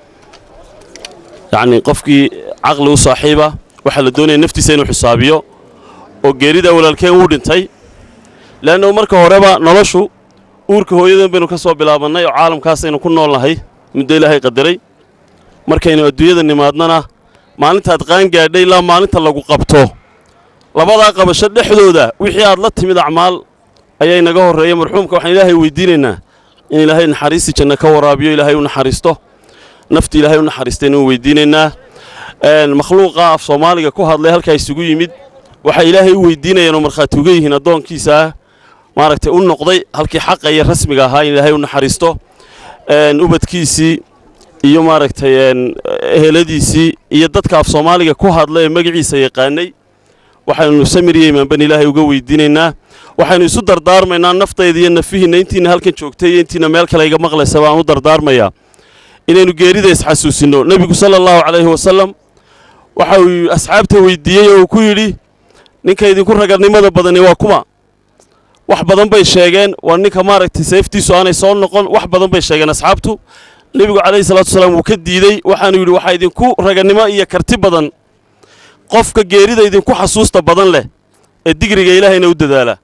yacnii qofkii caqli u saaxiiba waxaa la doonaya naftiisa inuu xisaabiyo oo geeridaa walaalkeen wuu dhintay le'annahu marka horeba noloshu uurka hooyadan baynu ka soo bilaabannay oo caalamkaasaynu ku nool nahay muddo ilaahay qadaray markaynu adduunyada nimaadnana maalintaad qaan gaadhay ilaa maalinta lagu qabto labadaa qabasho dhexdooda wixii aad la timid acmaal ayaa inaga horreeya marxuumka waxaan ilaahay weydiinaynaa in ilaahay naxariistii janno ka waraabiyo ilaahay u naxariisto nafti ilaahay u naxariistayna u weydiinaynaa makhluuqa af soomaaliga ku hadlay halkaa isugu yimid waxay ilaahay u weydiinayaan oo markhaati uga yihiin addoonkiisa ah maaragtay u noqday halkii xaqa iyo rasmiga ahaa in ilaahay u naxariisto ubadkiisii iyo maaragtay eheladiisii iyo dadka af soomaaliga ku hadla ee magaciisa yaqaanay waxaynu samir iyo imaanban ilaahay uga weydiinaynaa waxaynu isu dardaarmaynaa naftayda iyo nafihiinna intiina halkan joogtay iyo intiina meel kale iga maqlaysa baan u dardaarmayaa inaynu geerida isxasuusinno nebigu sala allahu calayhi wasalam waxa uu asxaabta weydiiyey oo uu ku yidhi ninka idinku ragarnimada badani waa kuma wax badan bay sheegeen waa ninka maaragtay seeftiisu aanay soo noqon wax badan bay sheegeen asxaabtu nebigu calayhi salaatu wasalaam wuu ka diidey waxaanu yidhi waxaa idinku raganimo iyo karti badan qofka geerida idinku xasuusta badan leh ee digriga ilaahayna u dadaala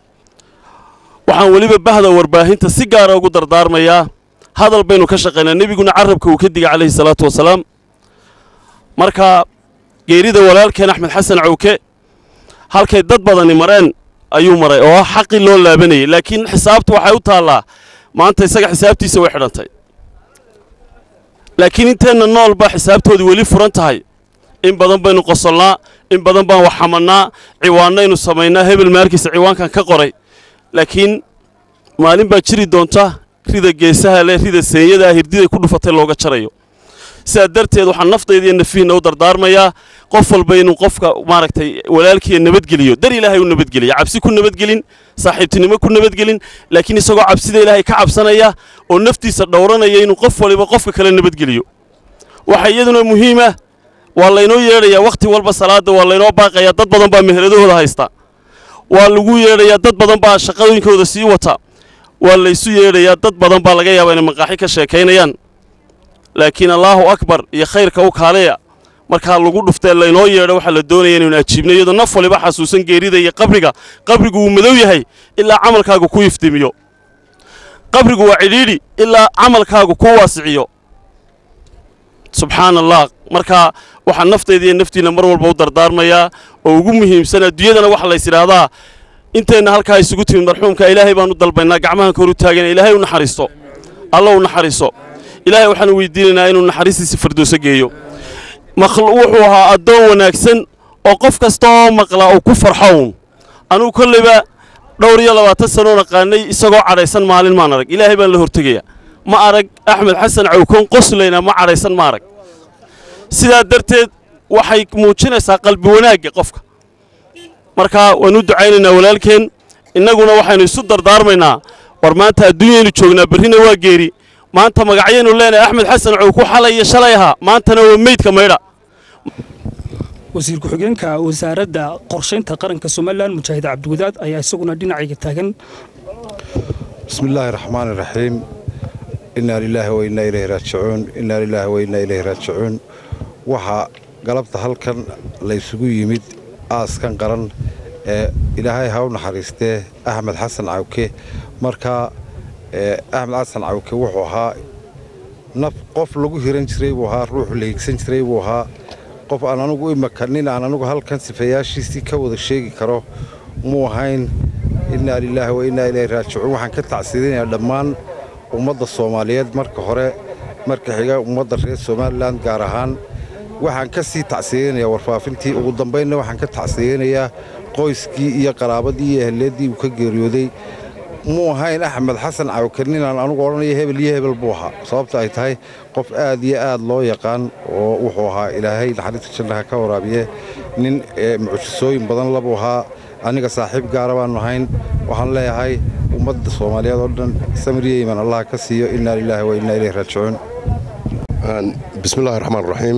waxaan weliba bahda warbaahinta si gaara ugu dardaarmayaa hadal baynu ka shaqaynaa nebiguna carabka uu ka digay calayhi salaatu wasalaam marka geerida walaalkeen axmed xasan cawke halkay dad badani mareen ayuu maray oo xaqii loo laabanayay laakiin xisaabtu waxay u taallaa maanta isaga xisaabtiisa way xidhantay laakiin inteenna nool baa xisaabtoodii weli furan tahay in badan baynu qosolnaa in badan baan wax xamannaa ciwaannaynu samaynaa hebel maarkiisa ciwaankan ka qoray laakiin maalin baa jiri doonta rida geesaha leh rida seenyadaa hirdiday ku dhufatay looga jarayo sidaa darteed waxaan naftayda iyo nafihiinna u dardaarmayaa qof walba inuu qofka maaragtay walaalkiiya nabadgeliyo dar ilaahay u nabadgeliya cabsi ku nabadgelin saaxiibtinimo ku nabadgelin laakiin isagoo cabsida ilaahay ka cabsanaya oo naftiisa dhowranaya inuu qof waliba qofka kale nabadgeliyo waxaa iyaduna muhiima waa laynoo yeedhayaa wakhti walba salaadda waa laynoo baaqayaa dad badan baa meheladahooda haysta waa lagu yeedhayaa dad badan baa shaqadooyinkooda sii wata waa laysu yeedhayaa dad badan baa laga yaabaa inay maqaaxi ka sheekaynayaan laakiin allaahu akbar iyo khayrka u kaaleya markaa lagu dhuftee laynoo yeedho waxaa la doonaya inaynu ajiibno iyadoo naf waliba xasuusan geerida iyo qabriga qabrigu wuu madow yahay ilaa camalkaagu ku iftimiyo qabrigu waa cidhiidhi ilaa camalkaagu ku waasiciyo subxaana allah marka waxaan naftayda iyo naftiinna mar walba u dardaarmayaa oo ugu muhiimsan adduunyadana waxa lays idhaahdaa inteenna halkaa isugu timid marxuumka ilaahay baanu dalbaynaa gacmahan kor u taagana ilaahay u naxariisto alla u naxariiso ilaahay waxaanu weydiinaynaa inuu naxariistiisa firdowso geeyo wuxuu ahaa addoon wanaagsan oo qof kasta oo maqla uu ku farxo uun anugu kollayba dhowr iyo labaatan sanoo naqaanay isagoo cadhaysan maalin maan arag ilaahay baan la hortegayaa ma arag axmed xasan cawkoon qoslayna ma cadhaysan ma arag sidaa darteed waxay muujinaysaa qalbi wanaagga qofka marka waan u ducaynaynaa walaalkeen innaguna waxaynu isu dardaarmaynaa war maanta adduunyaynu joognaa berrina waa geeri maanta magacyaynu leenahay axmed xasan cawku xalay iyo shalay ahaa maantana waa meydka maydha wasiir ku-xigeenka wasaaradda qorshaynta qaranka somalilan mujaahid cabdiwadaad ayaa isaguna dhinacayga taagan بسم الله الرحمن الرحيم إنا لله وإنا إليه راجعون إنا لله وإنا إليه راجعون waxaa galabta halkan la isugu yimid aaskan qaran ee ilaahay ha u naxariistee axmed xasan cawke markaa ee axmed xasan cawke wuxuu ahaa naf qof lagu hiran jiray buu ahaa ruux la higsan jiray buu ahaa qof aan anugu imaka nin aan anugu halkan sifeeyaashiisii ka wada sheegi karo muu ahayn innaa lilaahi wa innaa ilayhi raajicuun waxaan ka tacsiidinayaa dhammaan ummadda soomaaliyeed marka hore marka xiga ummadda reer somalilan gaar ahaan waxaan ka sii tacsiidinayaa warfaafintii ugu dambaynna waxaan ka tacsiidinayaa qoyskii iyo qaraabadii iyo ehleeddii uu ka geeriyooday muu ahayn axmed xasan cawkar ninaan anugu odhanaya hebel iyo hebel buu ahaa sababta ay tahay qof aad iyo aad loo yaqaan oo wuxuu ahaa ilaahay naxariista jannaha ka waraabiye nin ee mucjisooyin badan labuu ahaa aniga saaxiib gaara baannu ahayn waxaan leeyahay ummadda soomaaliyeed oo dhan samiriya iman allah ka siiyo innaa lilaahi wa innaa ilayhi raajicuun bismillahi raxmaan raxiim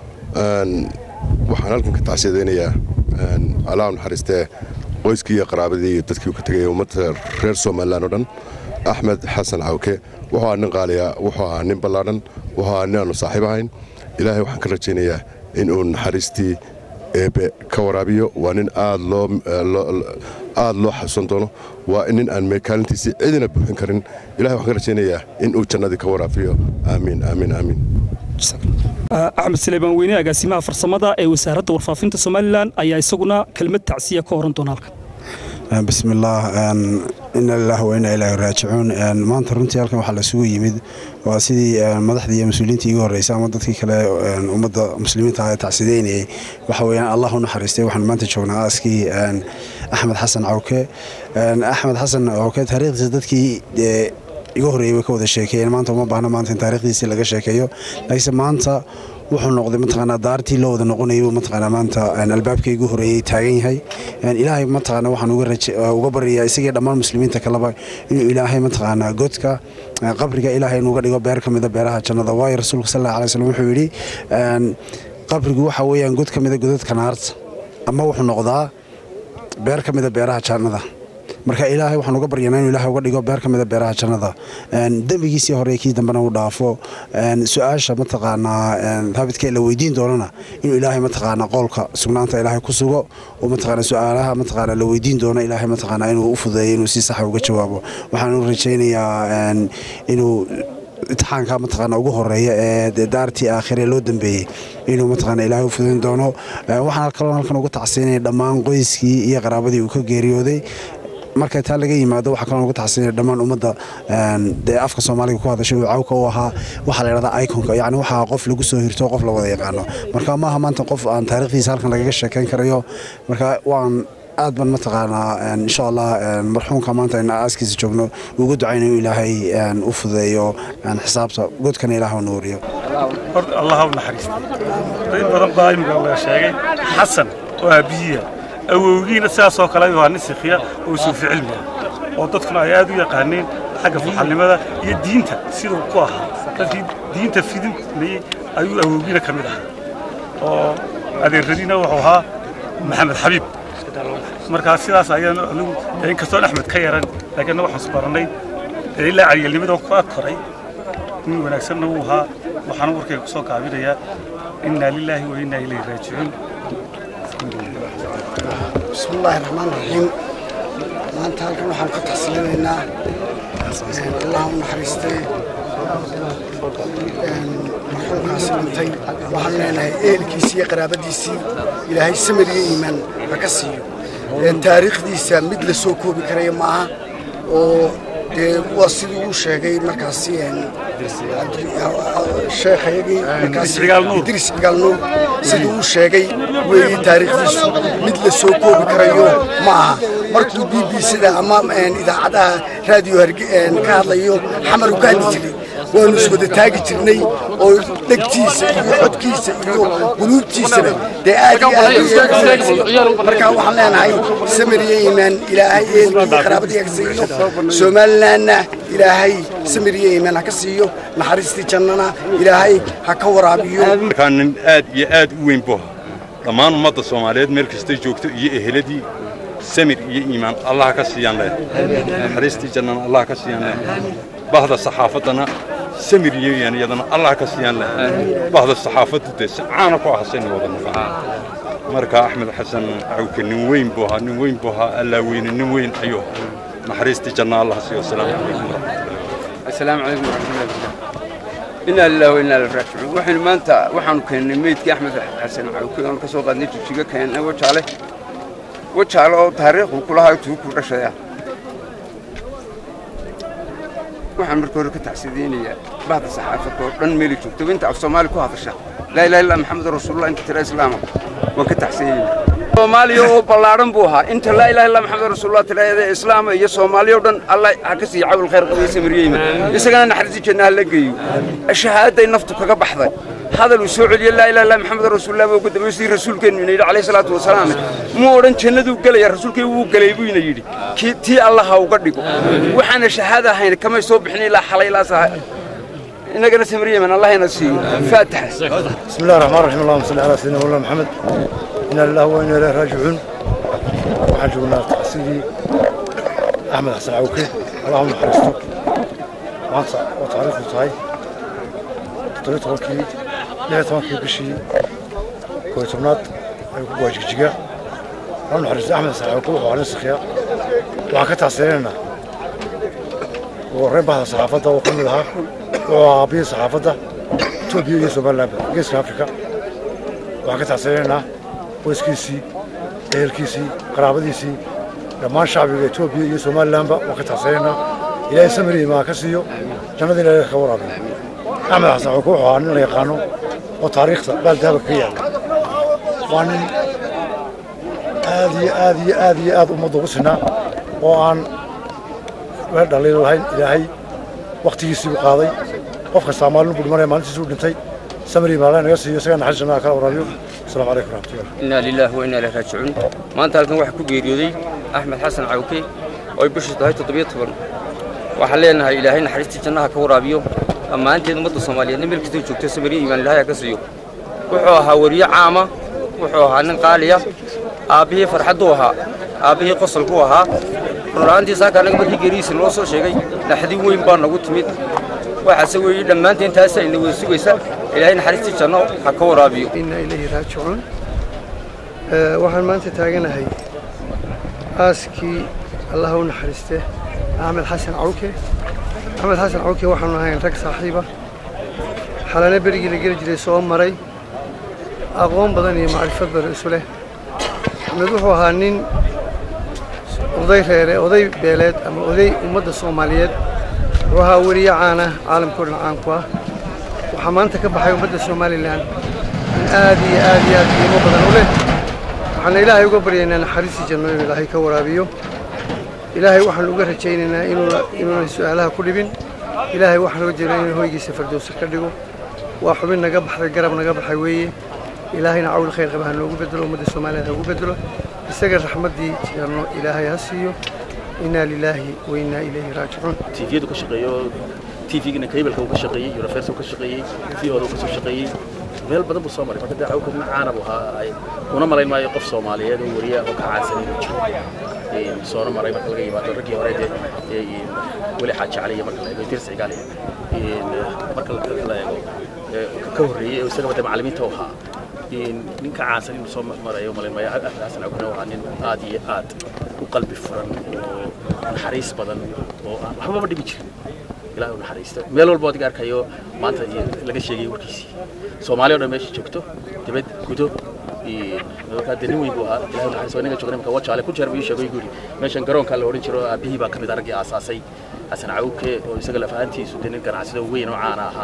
waxaan halkan ka tacsiidaynayaa allah u naxariistee qoyskii iyo qaraabadii iyo dadkii uu ka tegaya ummadda reer somalilan oo dhan axmed xasan cawke wuxuu ahaa nin qaaliya wuxuu ahaa nin ballaadhan wuxuu ahaa nin aanu saaxiib ahayn ilaahay waxaan ka rajaynayaa in uu naxariistii eebe ka waraabiyo waa nin aad loo aad loo xasuusan doono waa nin aan meekaalintiisii cidina buuxin karin ilahay waxaan ka rajaynayaa in uu jannadii ka waraabiyo aamiin aamiin aamiin axmed saleymaan weyne agaasimaha farsamada ee wasaaradda warfaafinta somalilan ayaa isaguna kelmad tacsiya ka horan doona halkan بسم الله إنا لله وإنا إليه راجعون maanta runtii halkan waxaa lasugu yimid waa sidii madaxdii iyo mas-uuliyiintii igu horreysay ama dadkii kale ummadda muslimiinta ah ee tacsideynayay waxa weeyaan allah u naxariistay waxaan maanta joognaa aaskii axmed xasan cawke axmed xasan cawke taariikhdiisa dadkii iga horreeyay way ka wada sheekeeyeen maanta uma baahna maanta in taariikhdiisii laga sheekeeyo laakiinse maanta wuxuu noqday mataqaanaa daartii loo wada noqonayay buu mataqaanaa maanta albaabkii igu horreeyey taagan yahay ilaahay mataqaanaa waxaan uga baryayaa isagii dhammaan muslimiinta kaleba inuu ilaahay mataqaanaa godka qabriga ilaahay inuuga dhigo beer ka mida beeraha jannada waayo rasuulka sal alla alay slam wuxuu yidhi qabrigu waxa weeyaan god ka mida godadka naarta ama wuxuu noqdaa beer ka mida beeraha jannada marka ilaahay waxaan uga baryanaa inuu ilaahay uga dhigo beer ka mida beeraha jannada dembigiisii hore kii dambena uu dhaafo su-aasha mataqaanaa haabidka la weydiin doonana inuu ilaahay mataqaanaa qoolka sugnaanta ilaahay ku sugo oo mataqaanaa su-aalaha mataqaanaa la weydiin doono ilaahay mataqaanaa inuu u fudeeyo inuu si saxa uga jawaabo waxaan u rajaynayaa inuu imtixaanka mataqaana ugu horeeya ee daartii aakhire loo dambeeyey inuu mataqaana ilaahay u fudayn doono waxaan kaloo halkan uga tacsiinaya dhammaan qoyskii iyo qaraabadii uu ka geeriyooday marka taa laga yimaado waxaa kaloo uga taxsiinaya dhammaan ummadda dee afka soomaaliga ku hadashay uu cawka u ahaa waxaa la yidhahdaa iconka yacni waxaa qof lagu soo hirto qof la wada yaqaano marka maaha maanta qof aan taariikhdiisa halkan lagaga sheekayn karayo marka waan aad ban mataqaanaa insha allah marxuumka maanta in aaskiisa joogno ugu ducayna inuu ilaahay u fudeeyo xisaabta godkana ilaah u nuuriyo horta allah u naxariista dad badan baa imika la sheegay xasan oo aabihiya awowgiina sidaasoo kale waa nin sikhiya oo suufi cilmiga oo dadkuna ay aad u yaqaaneen xagga faxalnimada iyo diinta siduu ku ahaa dadkii diinta fidinayey ayuu awowgiina ka mid ahaa oo adeeradiina wuxuu ahaa maxamed xabiib markaa sidaas ayaan anigu inkastoon axmed ka yaran laakiin waxaan isbarannay ilaa caryalnimada ku ag koray nin wanaagsanna wuu ahaa waxaana warkayga ku soo gaabinayaa innaa lilaahi wa innaa ilayhi raajicuun بسم الله الرحمن الرحيم maanta halkan waxaan ka taxsiilinaynaa allah u naxariistay marxuumkaasi dhintay waxaan leenahay ehelkiisii iyo qaraabadiisii ilaahay samir iyo iimaan ha ka siiyo taariikhdiisa mid la soo koobi karaya maaha oo dee waa sidii uu sheegay markaasi sheekhayagii markaasi idris cigaal nuur sidii uu sheegay weeye taariikhdiisu mid la soo koobi karayo ma aha markuu b b sida ama idaacadaha raadiyo ka hadlayo xamar u ka hadli jiray waanu iswada taagi jirnay oo dhegtiisa iyo codkiisa iyo quluubtiisaba dee aad iyo aad markaa waxaan leenahay samir iyo iimaan ilaahay eelkii qaraabadii ha ka siiyo somalilanna ilaahay samir iyo iimaan ha ka siiyo naxariistii jannana ilaahay ha ka waraabiyo markaa nin aad iyo aad u weyn buu dhammaan ummadda soomaaliyeed meel kastay joogto iyo eheladii samir iyo iimaan allah ka siiyaan leh naxariistii jannana allah ka siiyaan leh bahda saxaafaddana samir iyo iimaan iyadana allah ka siiyaan leh bahda saxaafaddu dee si caana ku ahasayna wada naqaa marka axmed xasan cawke nin weyn buu ahaa nin weyn buu ahaa allaa weyne nin weyn ayuu naxariistii janna allah siiyo asalaamu calaykum waraxmatullahi السلام عليكم ورحمة الله وبركاته إنا لله وإنا إليه راجعون waxaynu maanta waxaanu keennay meydkii axmed xasan cawke oon ka soo qaadnay jigjiga keennay wajaale wajaale oo taariikhdu kulahaa tuu ku dhashaya waxaan marka hore ka tacsideynayaa bahda saxaafadda oo dhan meeli joogto inta af soomaali ku hadasha laa ilaha illa maxamed rasuulullah inta tira islaama waan ka tacsideynaya soomaaliya oo ballaadhan buu ahaa inta laa ilaha illa maxamed rasuulullah tiraahda islaama iyo soomaaliya oo dhan allah ha ka siiya cawl khayr qabiyo samiriyeyma isagana naxariistii janna ha la geeyo shahaaday naftu kaga baxday hadal uu soo celiyo laa ilaha illa maxamed rasuulullah buu gudamay sidii rasuulkeennu ina yidhi calayhi salaatu wasalaam muu odhan jannaduu gelaya rasuulkii wuu gelay buu ina yidhi kii tii allah ha uga dhigo waxaana shahaada ahayn kamay soo bixin ilaa xalay ilaa saa inagana samiriyeyman allah ina siiyo faataxa بسم الله الرحمن الرحيم اللهم صل على سيدنا مولانا محمد إنا لله وإنا إليه راجعون waxaan joognaa tacsidii axmed xasan cawke allahuma naxariisto maanta oo taariikhdu tahay toddobiyo tobankii lix iyo tobankii bishii koo iyo tobnaad ayuu ku go'ay jigjiga allahuma naxariisto axmed xasan cawke wuxuu ahaa nin sakhiya waxaan ka tacsirinaynaa ugu horreyn bahda saxaafadda oo ka mid ahaa wuxuu ahaa aabihii saxaafadda etoobiya iyo somalilandba geeska afrika waxaan ka tacsirinaynaa qoyskiisii ehelkiisii qaraabadiisii dhammaan shacbiga etoobiya iyo somalilandba waan ka tacsanaynaa ilaahay samir iyo imaan ka siiyo jannada ilaahay ka waraabiyo axmed xasan cawke wuxuu ahaa nin la yaqaano oo taariikhda baaldahaba ka yaalla waa nin aad iyo aad iyo aad iyo aad ummadda ugu sinaa oo aan weel dhaliil lahayn ilaahay wakhtigiisii u qaaday qof kastaa maalin buu dhimanaya maalintiisuu dhintay samir iyo imaan naga siiyo isagaa naxariis jannaha kala waraabiyo السلام عليكم ورحمة الله إنا لله وإنا إليه راجعون maanta halkan waxaa ku geeriyooday axmed xasan cawke oo ay bishu tahay toddobiyo toban waxaan leenahay ilaahay naxariistii jannaha ka waraabiyo dhammaanteed ummadda soomaaliyeedna meel kastay joogto samariya iimaan ilaahay ha ka siiyo wuxuu ahaa weriye caama wuxuu ahaa nin qaaliya aabbihii farxadduu ahaa aabbihii qosolkuu ahaa run ahaantii saaka annaga markii geerihiisa noo soo sheegay naxdin weyn baa nagu timid waxaase weeye dhammaanteen taasa ina wada sugaysa ilaahay naxariistii janno ha ka waraabiyo إنا إليه راجعون آه، waxaan maanta taaganahay aaskii allah u naxariiste axmed xasan cawke axmed xasan cawke waxaanu ahayn rag saaxiiba xalane berigii la geli jiray soo maray aqoon badan iyo macrifad badan isu leh axmed wuxuu ahaa nin oday reere oday beeleed ama oday ummadda soomaaliyeed wuxuu ahaa weriye caana caalamkao dhan caan ku ah waxaa maanta ka baxay ummadda somalilan in aad iyo aad iyo aad qiimo badan u leh waxaana ilaahay uga baryaynaa naxariistii janno inuu ilaahay ka waraabiyo ilaahay waxaan uga rajaynaynaa inuuna inuunan su'aalaha ku dhibin ilaahay waxaan uga jeedaa inuu hoygiisa fardowsa ka dhigo waa xubin naga baxday garab naga baxay weeye ilaahayna cawl khayr qaba ha noogu bedelo ummadda soomaaliyeed ha ugu bedelo isaga raxmaddii janno ilaahay ha siiyo inaa lilaahi wa innaa ilayhi raajicuun tiifiyadu ka shaqeeyo tiifigina kaybalka uu ka shaqeeyey yurafeersa uu ka shaqeeyey viyooda uu ka soo shaqeeyey meel badan buu soo maray marka dee cawka nin caana buu ahaa ay una malayn maayo qof soomaaliyeed oo weriya oo ka caansan inuu jiro soona maray marka laga yimaado raggii hore dee weli xaaji cali iyo marka la eego dirsi cigaali marka la eego ka horreeyey oo isagaba dee macallimiinta u ahaa ninka caansan inuu soo marayo malayn maayo axmed xasan cawkana waa nin aad iyo aad u qalbi furan oo naxariis badan oo aan waxbaba dhibi jirin ilaahay u naxariisto meel walba adiga arkayo maanta laga sheegay warkiisii soomaaliya oo dhan meesha joogto dibad gudo markaa dee nin weyn buu ahaa ilaahay u naxariisto inaga joogna imka wajaale ku jeer buu ii sheegay guri meeshan garoonka la odhan jiro aabihii baa ka mid ah raggii aasaasay xasan cawke oo isaga laf ahaantiisu dee nin ganacsado weyn oo caana ahaa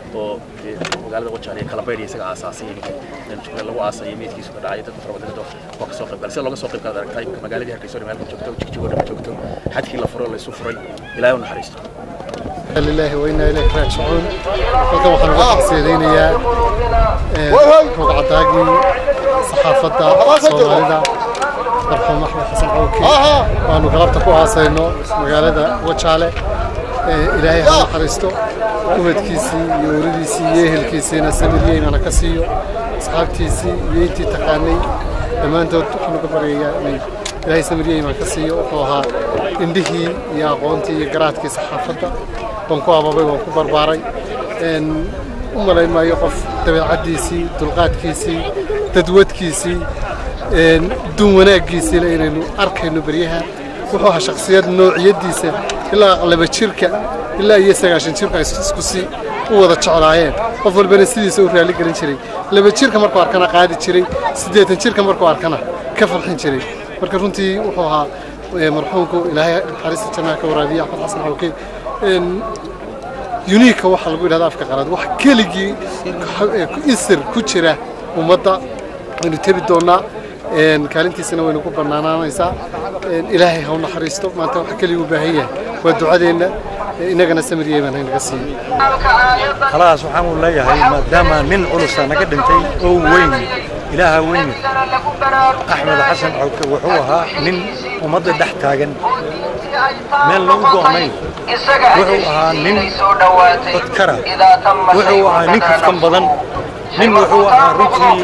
oo dee magaalada wajaale kala baydhaya isaga aasaasay ninka jubbaland lagu aasayay meydkiisu ka dhacay dad fara badan waa ka soo qayb galay sida looga soo qayb galay aragtaa imika magaaladii hargeysa oo meel joogto jigjigo dhan joogto xadkii la furo la isu furay ilaahay u naxariisto لله وإنا إليه راجعون halkan waxaan uga tacsiyadeynaya rogcadaagii saxaafadda soomaalida marxuum axmed xasan cawki waanu galabta ku aasayno magaalada wajaale ilaahay ha naxariisto ubadkiisii iyo uradiisii iyo ehelkiisiina samiryeynana ka siiyo asxaabtiisii iyo intii taqaanay dhammaantood waxaan uga baryayaa inay ilaahay samiryeynana ka siiyo wuxuu ahaa indhihii iyo aqoontii iyo garaadkii saxaafadda waan ku ababay waan ku barbaaray u malayn maayo qof dabeecaddiisii dulqaadkiisii dadwadkiisii duun wanaaggiisiina inaynu arkayno beryaha wuxuu ahaa shakhsiyad noociyaddiisa ilaa laba jirka ilaa iyo sagaashan jirka ay isku si u wada jeclaayeen qof walbana sidiisa u raali gelin jiray laba jirka markuu arkana qaadi jiray siddeetan jirka markuu arkana ka farxin jiray marka runtii wuxuu ahaa marxuumku ilaahay naxariista jannaha ka waraabiya axmed xasan xawke uniika waxaa lagu yidhahda afka qalaad wax keligii isir ku jira ummadda waynu tebi doonnaa kaalintiisana waynu ku bannaanaanaysaa ilaahay ha u naxariisto maanta waxa keligii u baahan yahay waa ducadeenna innagana samiriyey baan haynaga siiyo khalaas waxaan uu leeyahay maadaama nin culusa naga dhintay oo weyn ilaaha weyn axmed xasan cawke wuxuu ahaa nin ummadda dhex taagan meel lagu go'nayn wuxuu ahaa nin dadkara wuxuu ahaa nin kafkan badan nin wuxuu ahaa runtii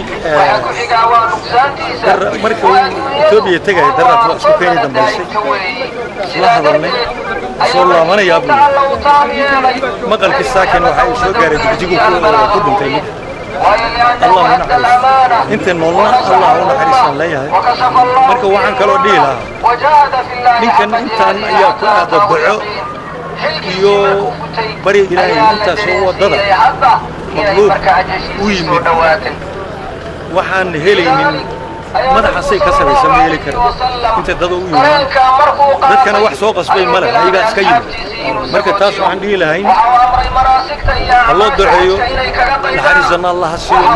marka uu etoobiya tegaya daraad waa isku keeni dambaysay isla hadalnay soo laabanayaa buu maqalkii saakin waxa uu soo gaaray dugjigu ku dhintay ninka allah u naxariisto inta noolna allah u naxariistaan leeyahay marka waxaan kaloo dhihi lahaa ninkan intaan ayaa ku aada daco iyo bari ilaahay intaasoo waddada maqluub u yimid waxaan helaynin madaxasay ka sabaysa ma heli kara inta dada u yimaad dadkana wax soo qasbay ma leh ayagaa iska yimid marka taas waxaan dhihi lahayn ha loo duceeyo naxariisanna allah ha siiyo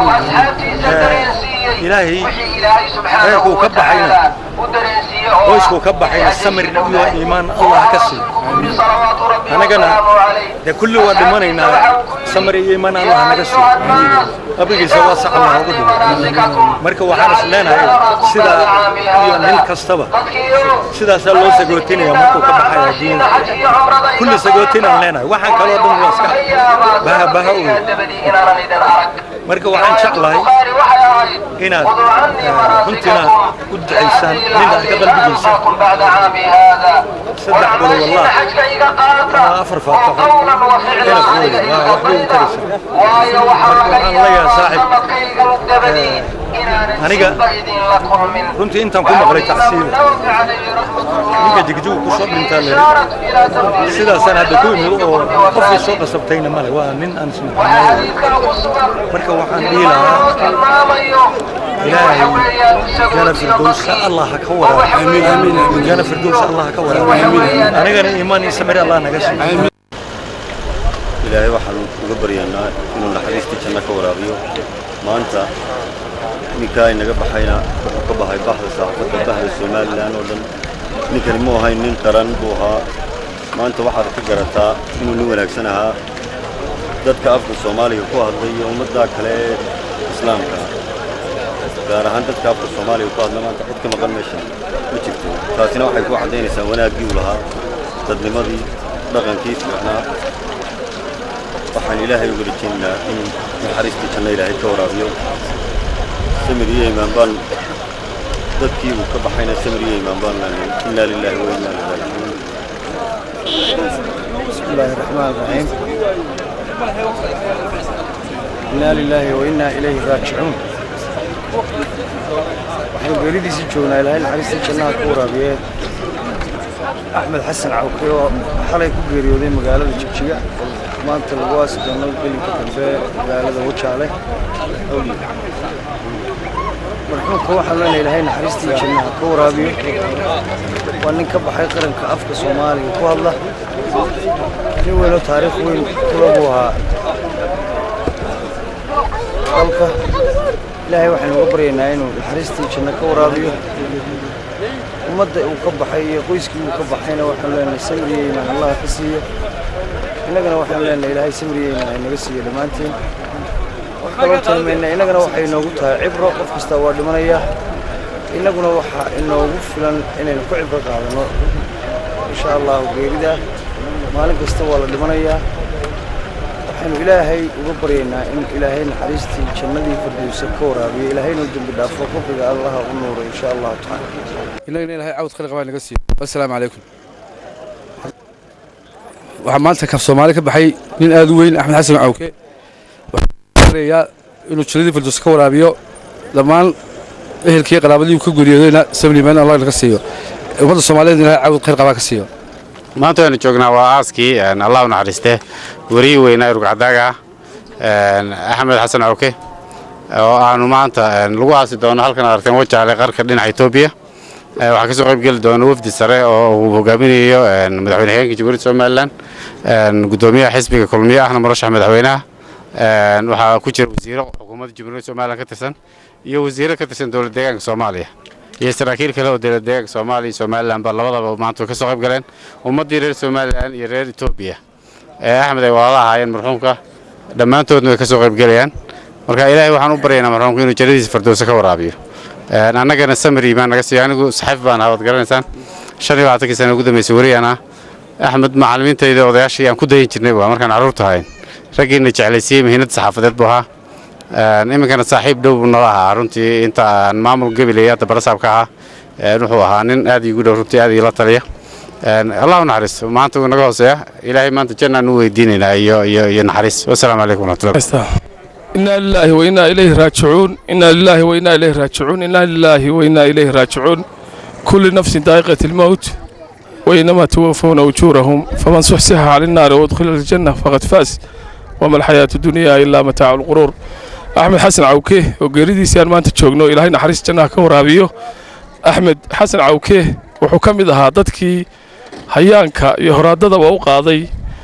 ilaahay reerkuu ka baxayna qoyskuu ka baxayna samir iyo iimaan allah ka siiyo annagana dee kulli waa dhimanaynaa samir iyo iimaan allah naga siiyo qabrigiisa waa saxna hoogu dhimo marka waxaan is leenahay sidaa iyo nin kastaba sidaasaa loo sagootinaya markuu ka baxaya adduunyada kulli sagootinaan leenahay waxaan kaloo dhan waa iska baha baha u marka waxaan jeclahay inaad runtina u ducaysaan nin aad ka qalbigiisa saddex bolo wallah ama afar faataxo ina fuuli waa waxbay u taraysa marka waxaan leeyahay saaxib aniga runtii intaan ku maqlay tacsiida ninka jigjigu ku soo dhintaa le sidaasaan hadda ku imid oo qofkii soo qasabtayna male waa nin aan isnaqaanay marka waxaan dhihi lahaa ilaahay jana firdowsa allah ha ka waraabi jana firdowsa allah ha ka waraabi anigana iimaan iyo samir allah naga siiyo ilaahay waxaan uga baryaynaa inuu naxariistii janno ka waraabiyo maanta ninkaa inaga baxayna wuxuu ka bahay baxda saxaafadda bahda somalilan oo dhan ninkani mu ahayn nin qaran buu ahaa maanta waxaad ka garataa inuu nin wanaagsan ahaa dadka afka soomaaliga ku hadlay iyo ummaddaa kale ee islaamka gaar ahaan dadka afka soomaaliga ku hadla maanta cid ka maqan meeshan ma jirto taasina waxay ku caddaynaysaa wanaaggii uu lahaa dadnimadii dhaqankii fiicnaa waxaan ilaahay uga rajaynaynaa in naxariistii janno ilaahay ka waraabiyo samir iyo imaan baan dadkii uu ka baxayna samir iyo imaan baan leenahay innaa lilaahi wa innaa ilaihi raajicuun بسم الله الرحمن الرحيم إنا لله وإنا إليه راجعون waxaynu geeridiisii joognaa ilaahay naxariistii jannaha ku waraabiye axmed xasan cawke oo xalay ku geeriyooday magaalada jigjiga maanta lagu aasi doono gelinka dambe magaalada wajaale awli marxuumka waxaan leenahay ilaahay naxariistii jannaha ka waraabiyo waa nin ka baxay qaranka afka soomaaliga ku hadla nin weynoo taariikh weyn kula buu ahaa dalka ilaahay waxaynu uga baryaynaa inuu naxariistii janno ka waraabiyo ummadda uu ka baxay iyo qoyskii uu ka baxayna waxaanu leenahay samriye imaan allah ka siiyo innagana waxaanu leenahay ilaahay samriye imaan inaga siiyo dhammaanteen wax kaloo talmayna innagana waxay inoogu tahay cibro qof kasta waa dhimanayaa innaguna waxaa inoogu filan inaynu ku cibro qaadano insha allahu geerida maalin kasta waa la dhimanayaa waxaynu ilaahay uga baryaynaa in ilaahay naxariistii jannadii firdowsa ka waraabiyo ilaahaynu dembi dhaafo qabriga allaha u nuuro insha allahu tacaala inagana ilahay cawd khaliq baa naga siiyo assalaamu calaykum waxaa maanta kaf soomaali ka baxay nin aad u weyn axmed xasan cawke waxaarayaa inuu jannadii firdowsa ka waraabiyo dhammaan ehelkii qaraabadii uu ka guriyoodeena sabliman allah naga siiyo ummadda soomaaliyeed ilahay cawd khaliq baa ka siiyo maanta waynu joognaa waa aaskii allah u naxariiste wariyii weynaa urugcadaaga axmed xasan cawke oo aanu maanta lagu aasi doono halkan aragteen wajaale qarka dhinaca etoobiya waxaa ka soo qayb geli doona wafdi sare oo uu hogaaminayo madaxweyne xigeenka jamhuuriyadda somalilan gudoomiyaha xisbiga kulmiye ahna murashax madaxweynaha waxaa ku jira wasiiro xukuumadda jamhuuriyadda somalilan ka tirsan iyo wasiiro ka tirsan dowlad deegaanka soomaaliya iyo saraakiil kale oo dowlad deegaanka soomaaliya iyo somalilan ba labadaba maanta way ka soo qayb galeen ummaddii reer somalilan iyo reer etoobiya ee axmed ay walaala ahaayeen marxuumka dhammaantoodna way ka soo qayb gelayaan marka ilaahay waxaan u baryaynaa marxuumka inuu jannadiisa firdowsa ka waraabiyo annagana samari baan naga siiyo anigu saxiif baan ahaa waad garanaysaan shan iyo labaatankii sana ugu dambeysay wariyaan ah axmed macallimiintayda odayaashii aan ku dayan jirnay waa markaan carruurta ahayn raggiina jeclaysiiyey muhiimadda saxaafadeed buu ahaa iminkana saaxiib dhow buu nala ahaa runtii inta aan maamul gabilaya hadda barasaabka ahaa wuxuu ahaa nin aad iigu dhow runtii aad iila taliya allah u naxariisto maanta wuu naga hooseeya ilaahay maanta jannaan u weydiinaynaa iyo iyo iyo naxariis wasalaamu calaykum waraxmatullahi إنا لله وإنا إليه راجعون إنا لله وإنا إليه راجعون إنا لله وإنا إليه راجعون كل نفس ذائقة الموت وإنما توفون أجورهم فمن صحصح على النار وادخل الجنة فقد فاز وما الحياة الدنيا إلا متاع الغرور أحمد حسن عوكيه وقريدي سيان ما أنت تشوغنو إلهي نحرس جنة كورابيو أحمد حسن عوكيه وحكم إذا ددكي hayaanka iyo horaadadaba u qaaday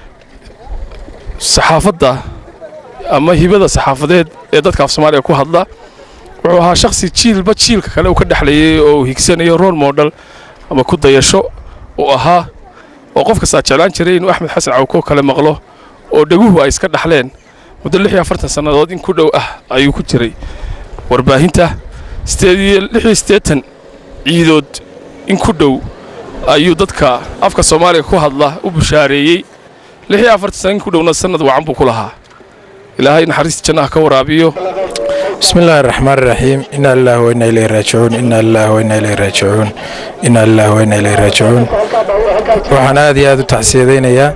saxaafadda ama hibada saxaafadeed ee dadka af soomaaliya ku hadla wuxuu ahaa shakhsi jiilba jiilka kale uu ka dhexlayay oo uu higsanayo role model ama ku dayasho uu ahaa oo qof kastaa jeclaan jiray inuu axmed xasan cawko kale maqlo oo dheguhu ay iska dhaxleen muddo lix iyo afartan sannadood in ku dhow ah ayuu ku jiray warbaahinta sideed iyo lix iyo siddeetan ciidood in ku dhow ayuu dadka afka soomaaliga ku hadla u bushaareeyey lix iyo afartan sana in ku dhowna sannad wacan buu ku lahaa ilaahay naxariista jannaha ka waraabiyo بسم الله الرحمن الرحيم إنا لله وإنا إليه راجعون إنا لله وإنا إليه راجعون إنا لله وإنا إليه راجعون waxaan aad iyo aad u taxsiyadaynayaa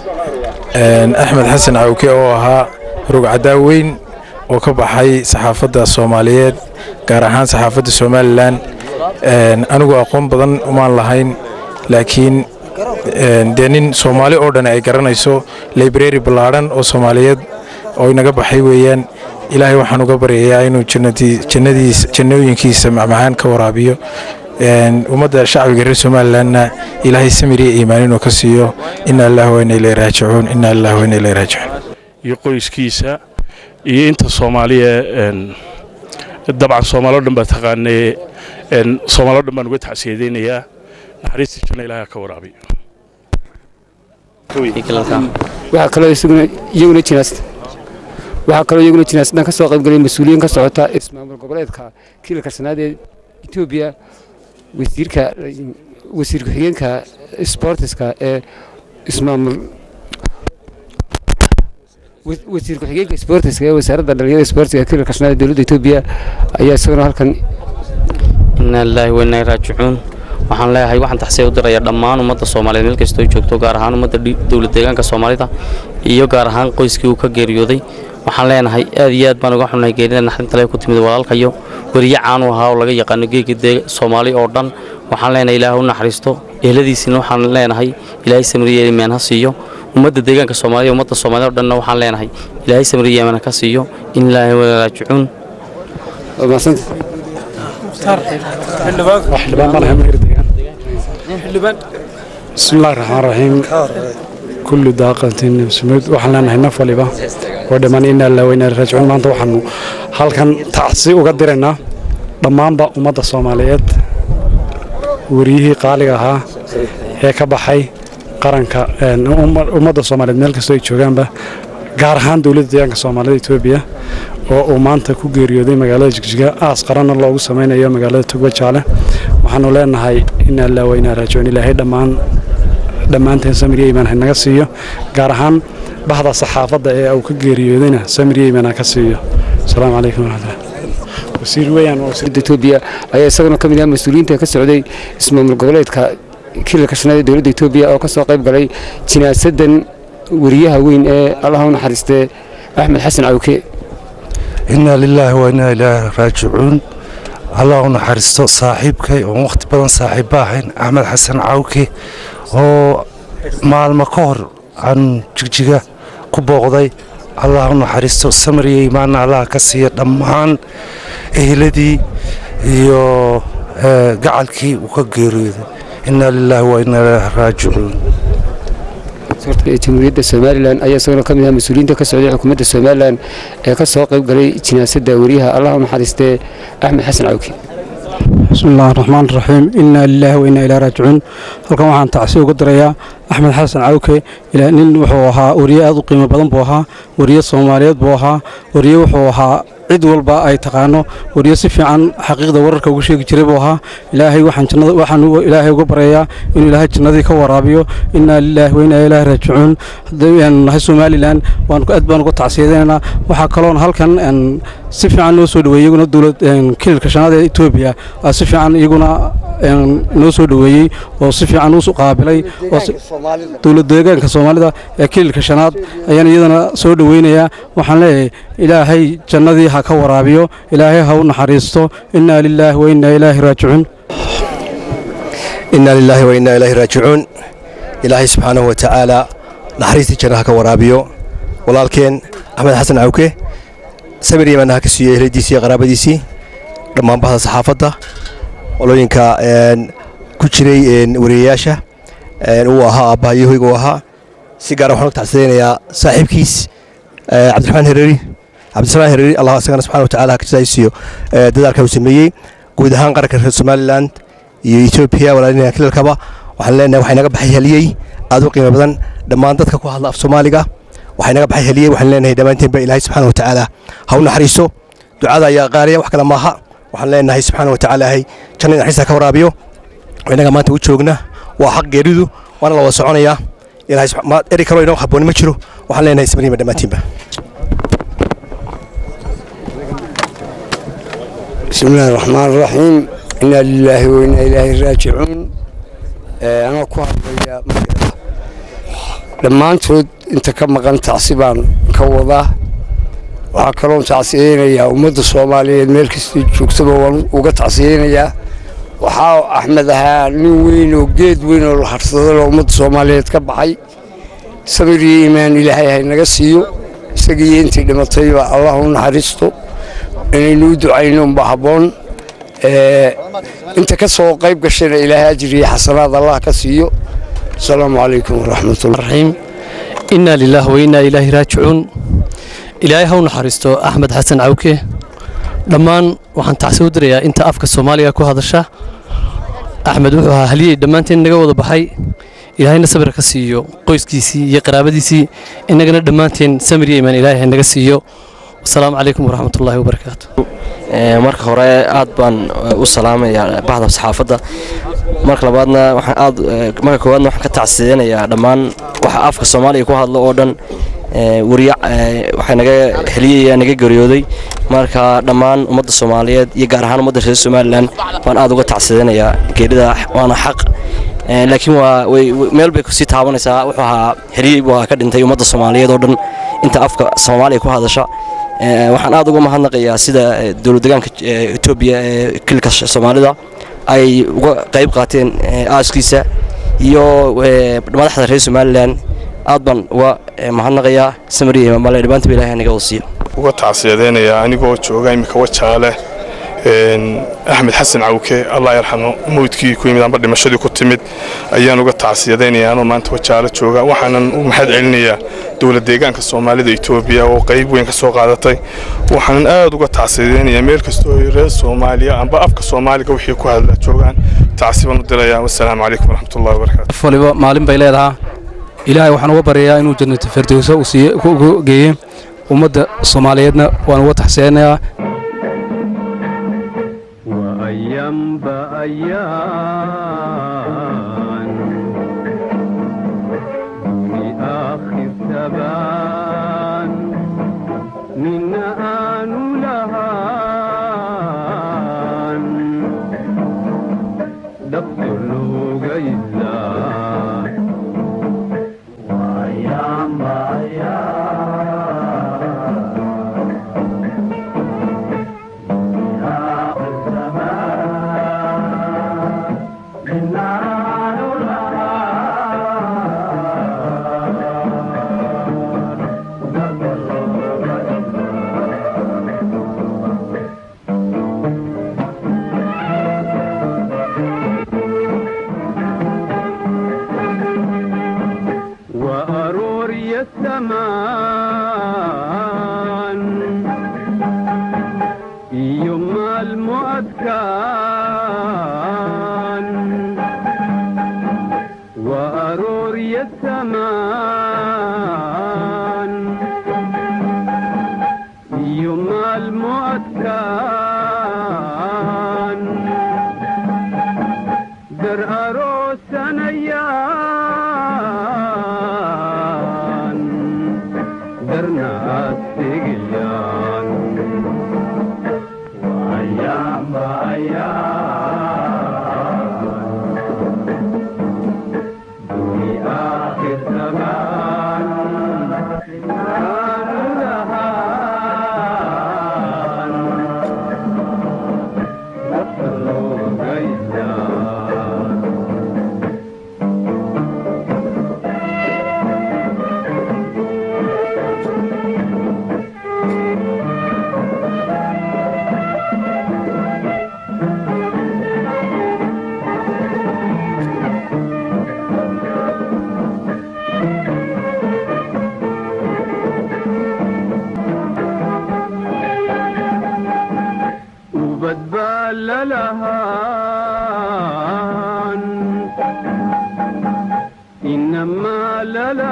axmed xasan cawke oo ahaa rugcadaa weyn oo ka baxay saxaafadda soomaaliyeed gaar ahaan saxaafadda somalilan anigu aqoon badan umaan lahayn laakiin dee nin soomaali oo dhan ay garanayso library ballaadhan oo soomaaliyeed oo inaga baxay weeyaan ilaahay waxaan uga baryayaa inuu jannooyinkiisa macmacaan ka waraabiyo ummadda shacbiga reer somalilanna ilaahay samiriya iimaan inuu ka siiyo ina allah wayna ilay raajicuun ina allah wayna ilay raajicuun iyo qoyskiisa iyo inta soomaaliya dabcan soomaaloo dhan baa taqaanee soomaaloo dhan baan uga tacsiyadaynayaa naxariista janna ilaahay ka waraabiyo waxaa kaloo isaguna iyaguna jinaasta waxaa kaloo iyaguna jinaasadan ka soo qaybgalay mas-uuliyiin ka socota ismaamul goboleedka kiilka sanaad ee etoobiya wasiirka wasiir ku-xigeenka sportiska ee ismaamul wasiir ku-xigeenka sportiska ee wasaaradda dhalinyarada sportiga kiilka sanaad ee dowladda etoobiya ayaa isaguna halkan inaa lilaahi wainaa raajicuun waxaan leeyahay waxaan taxsiya u diraya dhammaan ummadda soomaaliyeed meel kastoo joogto gaar ahaan ummadda dowlad deegaanka soomaalida iyo gaar ahaan qoyskii uu ka geeriyooday waxaan leenahay aad iyo aad baan uga xunnahay geerida naxdinta lee ku timid walaalkayo weriye caanu ahaa oo laga yaqaano geega dee soomaali oo dhan waxaan leenahay ilaah u naxariisto ehladiisina waxaan leenahay ilaahay samriye imaan ha siiyo ummadda deegaanka soomaalida ummadda soomaalida oo dhanna waxaan leenahay ilaahay samriye imaan ka siiyo in ilaahay wala raajicuun بسم الله الرحمن الرحيم كل داقة سميد وحنا نحن نفلبا oo dhammaan inaa lillahi wa inaa ilaihi raajicuun maanta waxaanu halkan tacsi uga diraynaa dhammaanba ummadda soomaaliyeed wariyihii qaaliga ahaa ee ka baxay qaranka ummadda soomaaliyeed meel kastoo ay joogaanba gaar ahaan dowladda deegaanka soomaalida etoobiya oo uu maanta ku geeriyooday magaalada jigjiga aas qaranna loogu samaynayo magaalada togba jaale waxaanu leenahay inaa lillahi wa inaa raajicuun ilaahay dhammaan dhammaanteen samiriya imaan hanaga siiyo gaar ahaan bahda saxaafadda ee uu ka geeriyoodayna samiriya imaan ha ka siiyo asalaamu calaykum waraxmatullahi wasiir weeyaan waa wasiir etoobiya ayaa isaguna ka mid ah mas-uuliyiinta ka socday ismaamul goboleedka kilalka shanaad ee dowladda etoobiya oo ka soo qayb galay jinaasadan wariyaha weyn ee allaha u naxariistee axmed xasan cawke inaa lilaahi wa inaa ilaahi raajicuun allah u naxariisto saaxiibkay oon wakhti badan saaxiibba ahayn axmed xasan cawke oo maalmo ka hor aan jigjiga ku booqday allah u naxariisto samariya imaanna allah ka siiya dhammaan eheladii iyo gacalkii uu ka geeriyooday inaa lilaahi wa inaa ilaahi raajicuun jamhuuriyadda somalilan ayaa isaguna ka mid ah mas-uuliyiinta ka socday xukuumadda somalilan ee ka soo qayb galay jinaasadda wariyaha allah u naxariistee axmed xasan cawke بسم الله الرحمن الرحيم إنا لله وإنا إلى راجعون halkan waxaan tacsi uga dirayaa axmed xasan cawke ilaa nin wuxuu ahaa wariye aad u qiimo badan buu ahaa wariye soomaaliyeed buu ahaa wariye wuxuu ahaa cid walba ay taqaano wariye si fiican xaqiiqda wararka ugu sheegi jiray buu ahaa ilaahay waxaan jannada waxaan ilaahay uga baryayaa inuu ilaahay jannadii ka waraabiyo inaa lilaahi wa inaa ilaahi raajicuun haddaynu nahay somalilan waan aad baan uga tacsiyadaynaynaa waxaa kaloon halkan si fiican noo soo dhaweeyey iyaguna dowlad kililka shanaad ee etoobiya si fiican iyaguna noo soo dhaweeyey oo si fiican u qaabilay dowlad deegaanka soomaalida ee kililka shanaad ayaan iyadana soo dhaweynayaa waxaan leeyahay ilaahay jannadii ha ka waraabiyo ilaahay ha u naxariisto inaa lilaahi wa inaa ilaahi raajicuun inaa lilaahi wa inaa ilaahi raajicuun ilaahay subxaanahu wa tacaala naxariistii janna ha ka waraabiyo walaalkeen axmed xasan cawke samir yimaanna ha ka siiyo ehladiisii iyo qaraabadiisii dhammaan bahda saxaafadda qolooyinka ku jiray wariyayaasha uu ahaa aabbaha iyo hoyga uu ahaa si gaara waxaan uga tacsidaynayaa saaxiibkiis cabdiraxmaan hereeri cabdisalaan hereeri allah isagana subxana watacaala ha ka jasaaysiiyo dadaalka uu sameeyey guud ahaan qaranka reer somaliland iyo etoobiya walaalinaha kilalkaba waxaan leenahay waxay naga baxay heliyey aad u qiimo badan dhammaan dadka ku hadla af soomaaliga waxay naga baxay heliyey waxaan leenahay dhammaanteenba ilaahay subxaana watacaala ha u naxariiso ducada ayaa qaariya wax kale maaha waxaan leenahay subxaana watacaala hay jannada naxariista ka waraabiyo innaga maanta u joogna waa xaq geeridu waana la wada soconayaa ilaahay eri kaloo inoo habbooni ma jiro waxaan leenahay samriima dhammaantiinba بسم الله الرحمن الرحيم إنا لله وإنا إليه راجعون أنا ku hadlaya dhammaantood inta ka maqan tacsi baan ka wadaa waxaa kaloon tacsiyeynayaa ummadda soomaaliyeed meel kastay joogtaba waan uga tacsiyeynayaa waxaa axmed ahaa nin weyn oo geed weyn oo la harsadalo ummadda soomaaliyeed ka baxay samir iyo iimaan ilaahay haynaga siiyo isagiiyo intii dhimatayba allah u naxariisto inaynu u ducayno unba habboon inta ka soo qayb gashayna ilaahay ajir iyo xasanaad allah ka siiyo asalaamu calaykum waraxmatullahi inaa lilaah wa inaa ilaahi raajicuun ilaahay ha u naxariisto axmed xasan cawke dhammaan waxaan tacsi u dirayaa inta afka soomaaliga ku hadasha axmed wuxuu ahaa haliyey dhammaanteen naga wada baxay ilaahayna sabir ka siiyo qoyskiisii iyo qaraabadiisii innagana dhammaanteen samir iyo imaan ilaahay ha naga siiyo wasalaamu calaykum waraxmatullaahi wabarakaatu marka hore aad baan u salaamayaa bahda saxaafadda marka labaadna waxaan aad marka koowaadna waxaan ka tacsiyeynayaa dhammaan waxa afka soomaaliya ku hadlo oo dhan wariya waxaa naga heliyaya naga geeriyooday marka dhammaan ummadda soomaaliyeed iyo gaar ahaan ummadda reer somalilan baan aad uga tacsiyeynayaa geerida waana xaq laakiin waa meel bay kusii taabanaysaa wuxuu ahaa heliyey buu ka dhintay ummadda soomaaliyeed oo dhan inta afka soomaaliya ku hadasha waxaan aad uga mahadnaqayaa sida dowladdegaanka etoobiya ee kilka soomaalida ay uga qayb qaateen aaskiisa iyo madaxda reer somalilan aad baan uga mahadnaqayaa samariya imaamale dhammaantiba ilahay naga wasiiyo uga tacsiyadeynayaa anigoo jooga iminka wajaale axmed xasan cawke allah yarxamo mawdkii ku yimid amba dhimashadii ku timid ayaan uga tacsiyadaynaya anoo maanta wajaalo jooga waxaanan u mahad celinayaa dowlad deegaanka soomaalida etoobiya oo qayb weyn ka soo qaadatay waxaanan aad uga tacsiyadaynayaa meel kastoo reer soomaaliya amba afka soomaaliga wixii ku hadla joogaan tacsibaan u dirayaa wassalaamu calaykum waraxmatullahi wabarakaatu qof waliba maalin bay leedahaa ilaahay waxaan uga baryayaa inuu jannatu firdowsa uu siiye ku geeye ummadda soomaaliyeedna waan uga taxsiyanayaa وأيام بأيام دوني آخر تبان من آن لهان دفتر لوغيلا وأيام وأرور السمان يوم المؤذكان وأرور السمان يوم المؤذكان در أروس نيان در ناس تقيان وأيام بأيام دوني آخر زمان كان لهان نفسه غيثان وبتبال لهان إنما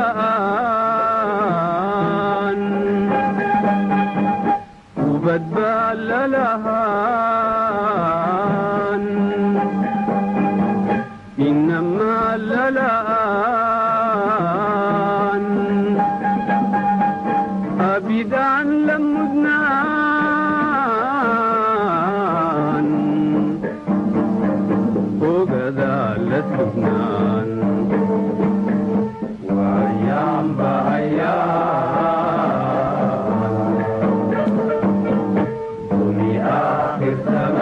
للآن وبتبال لهان إنما للآن أبدا لمدنان وغدا لسبنان وأيام بأيام دوني آخر زمان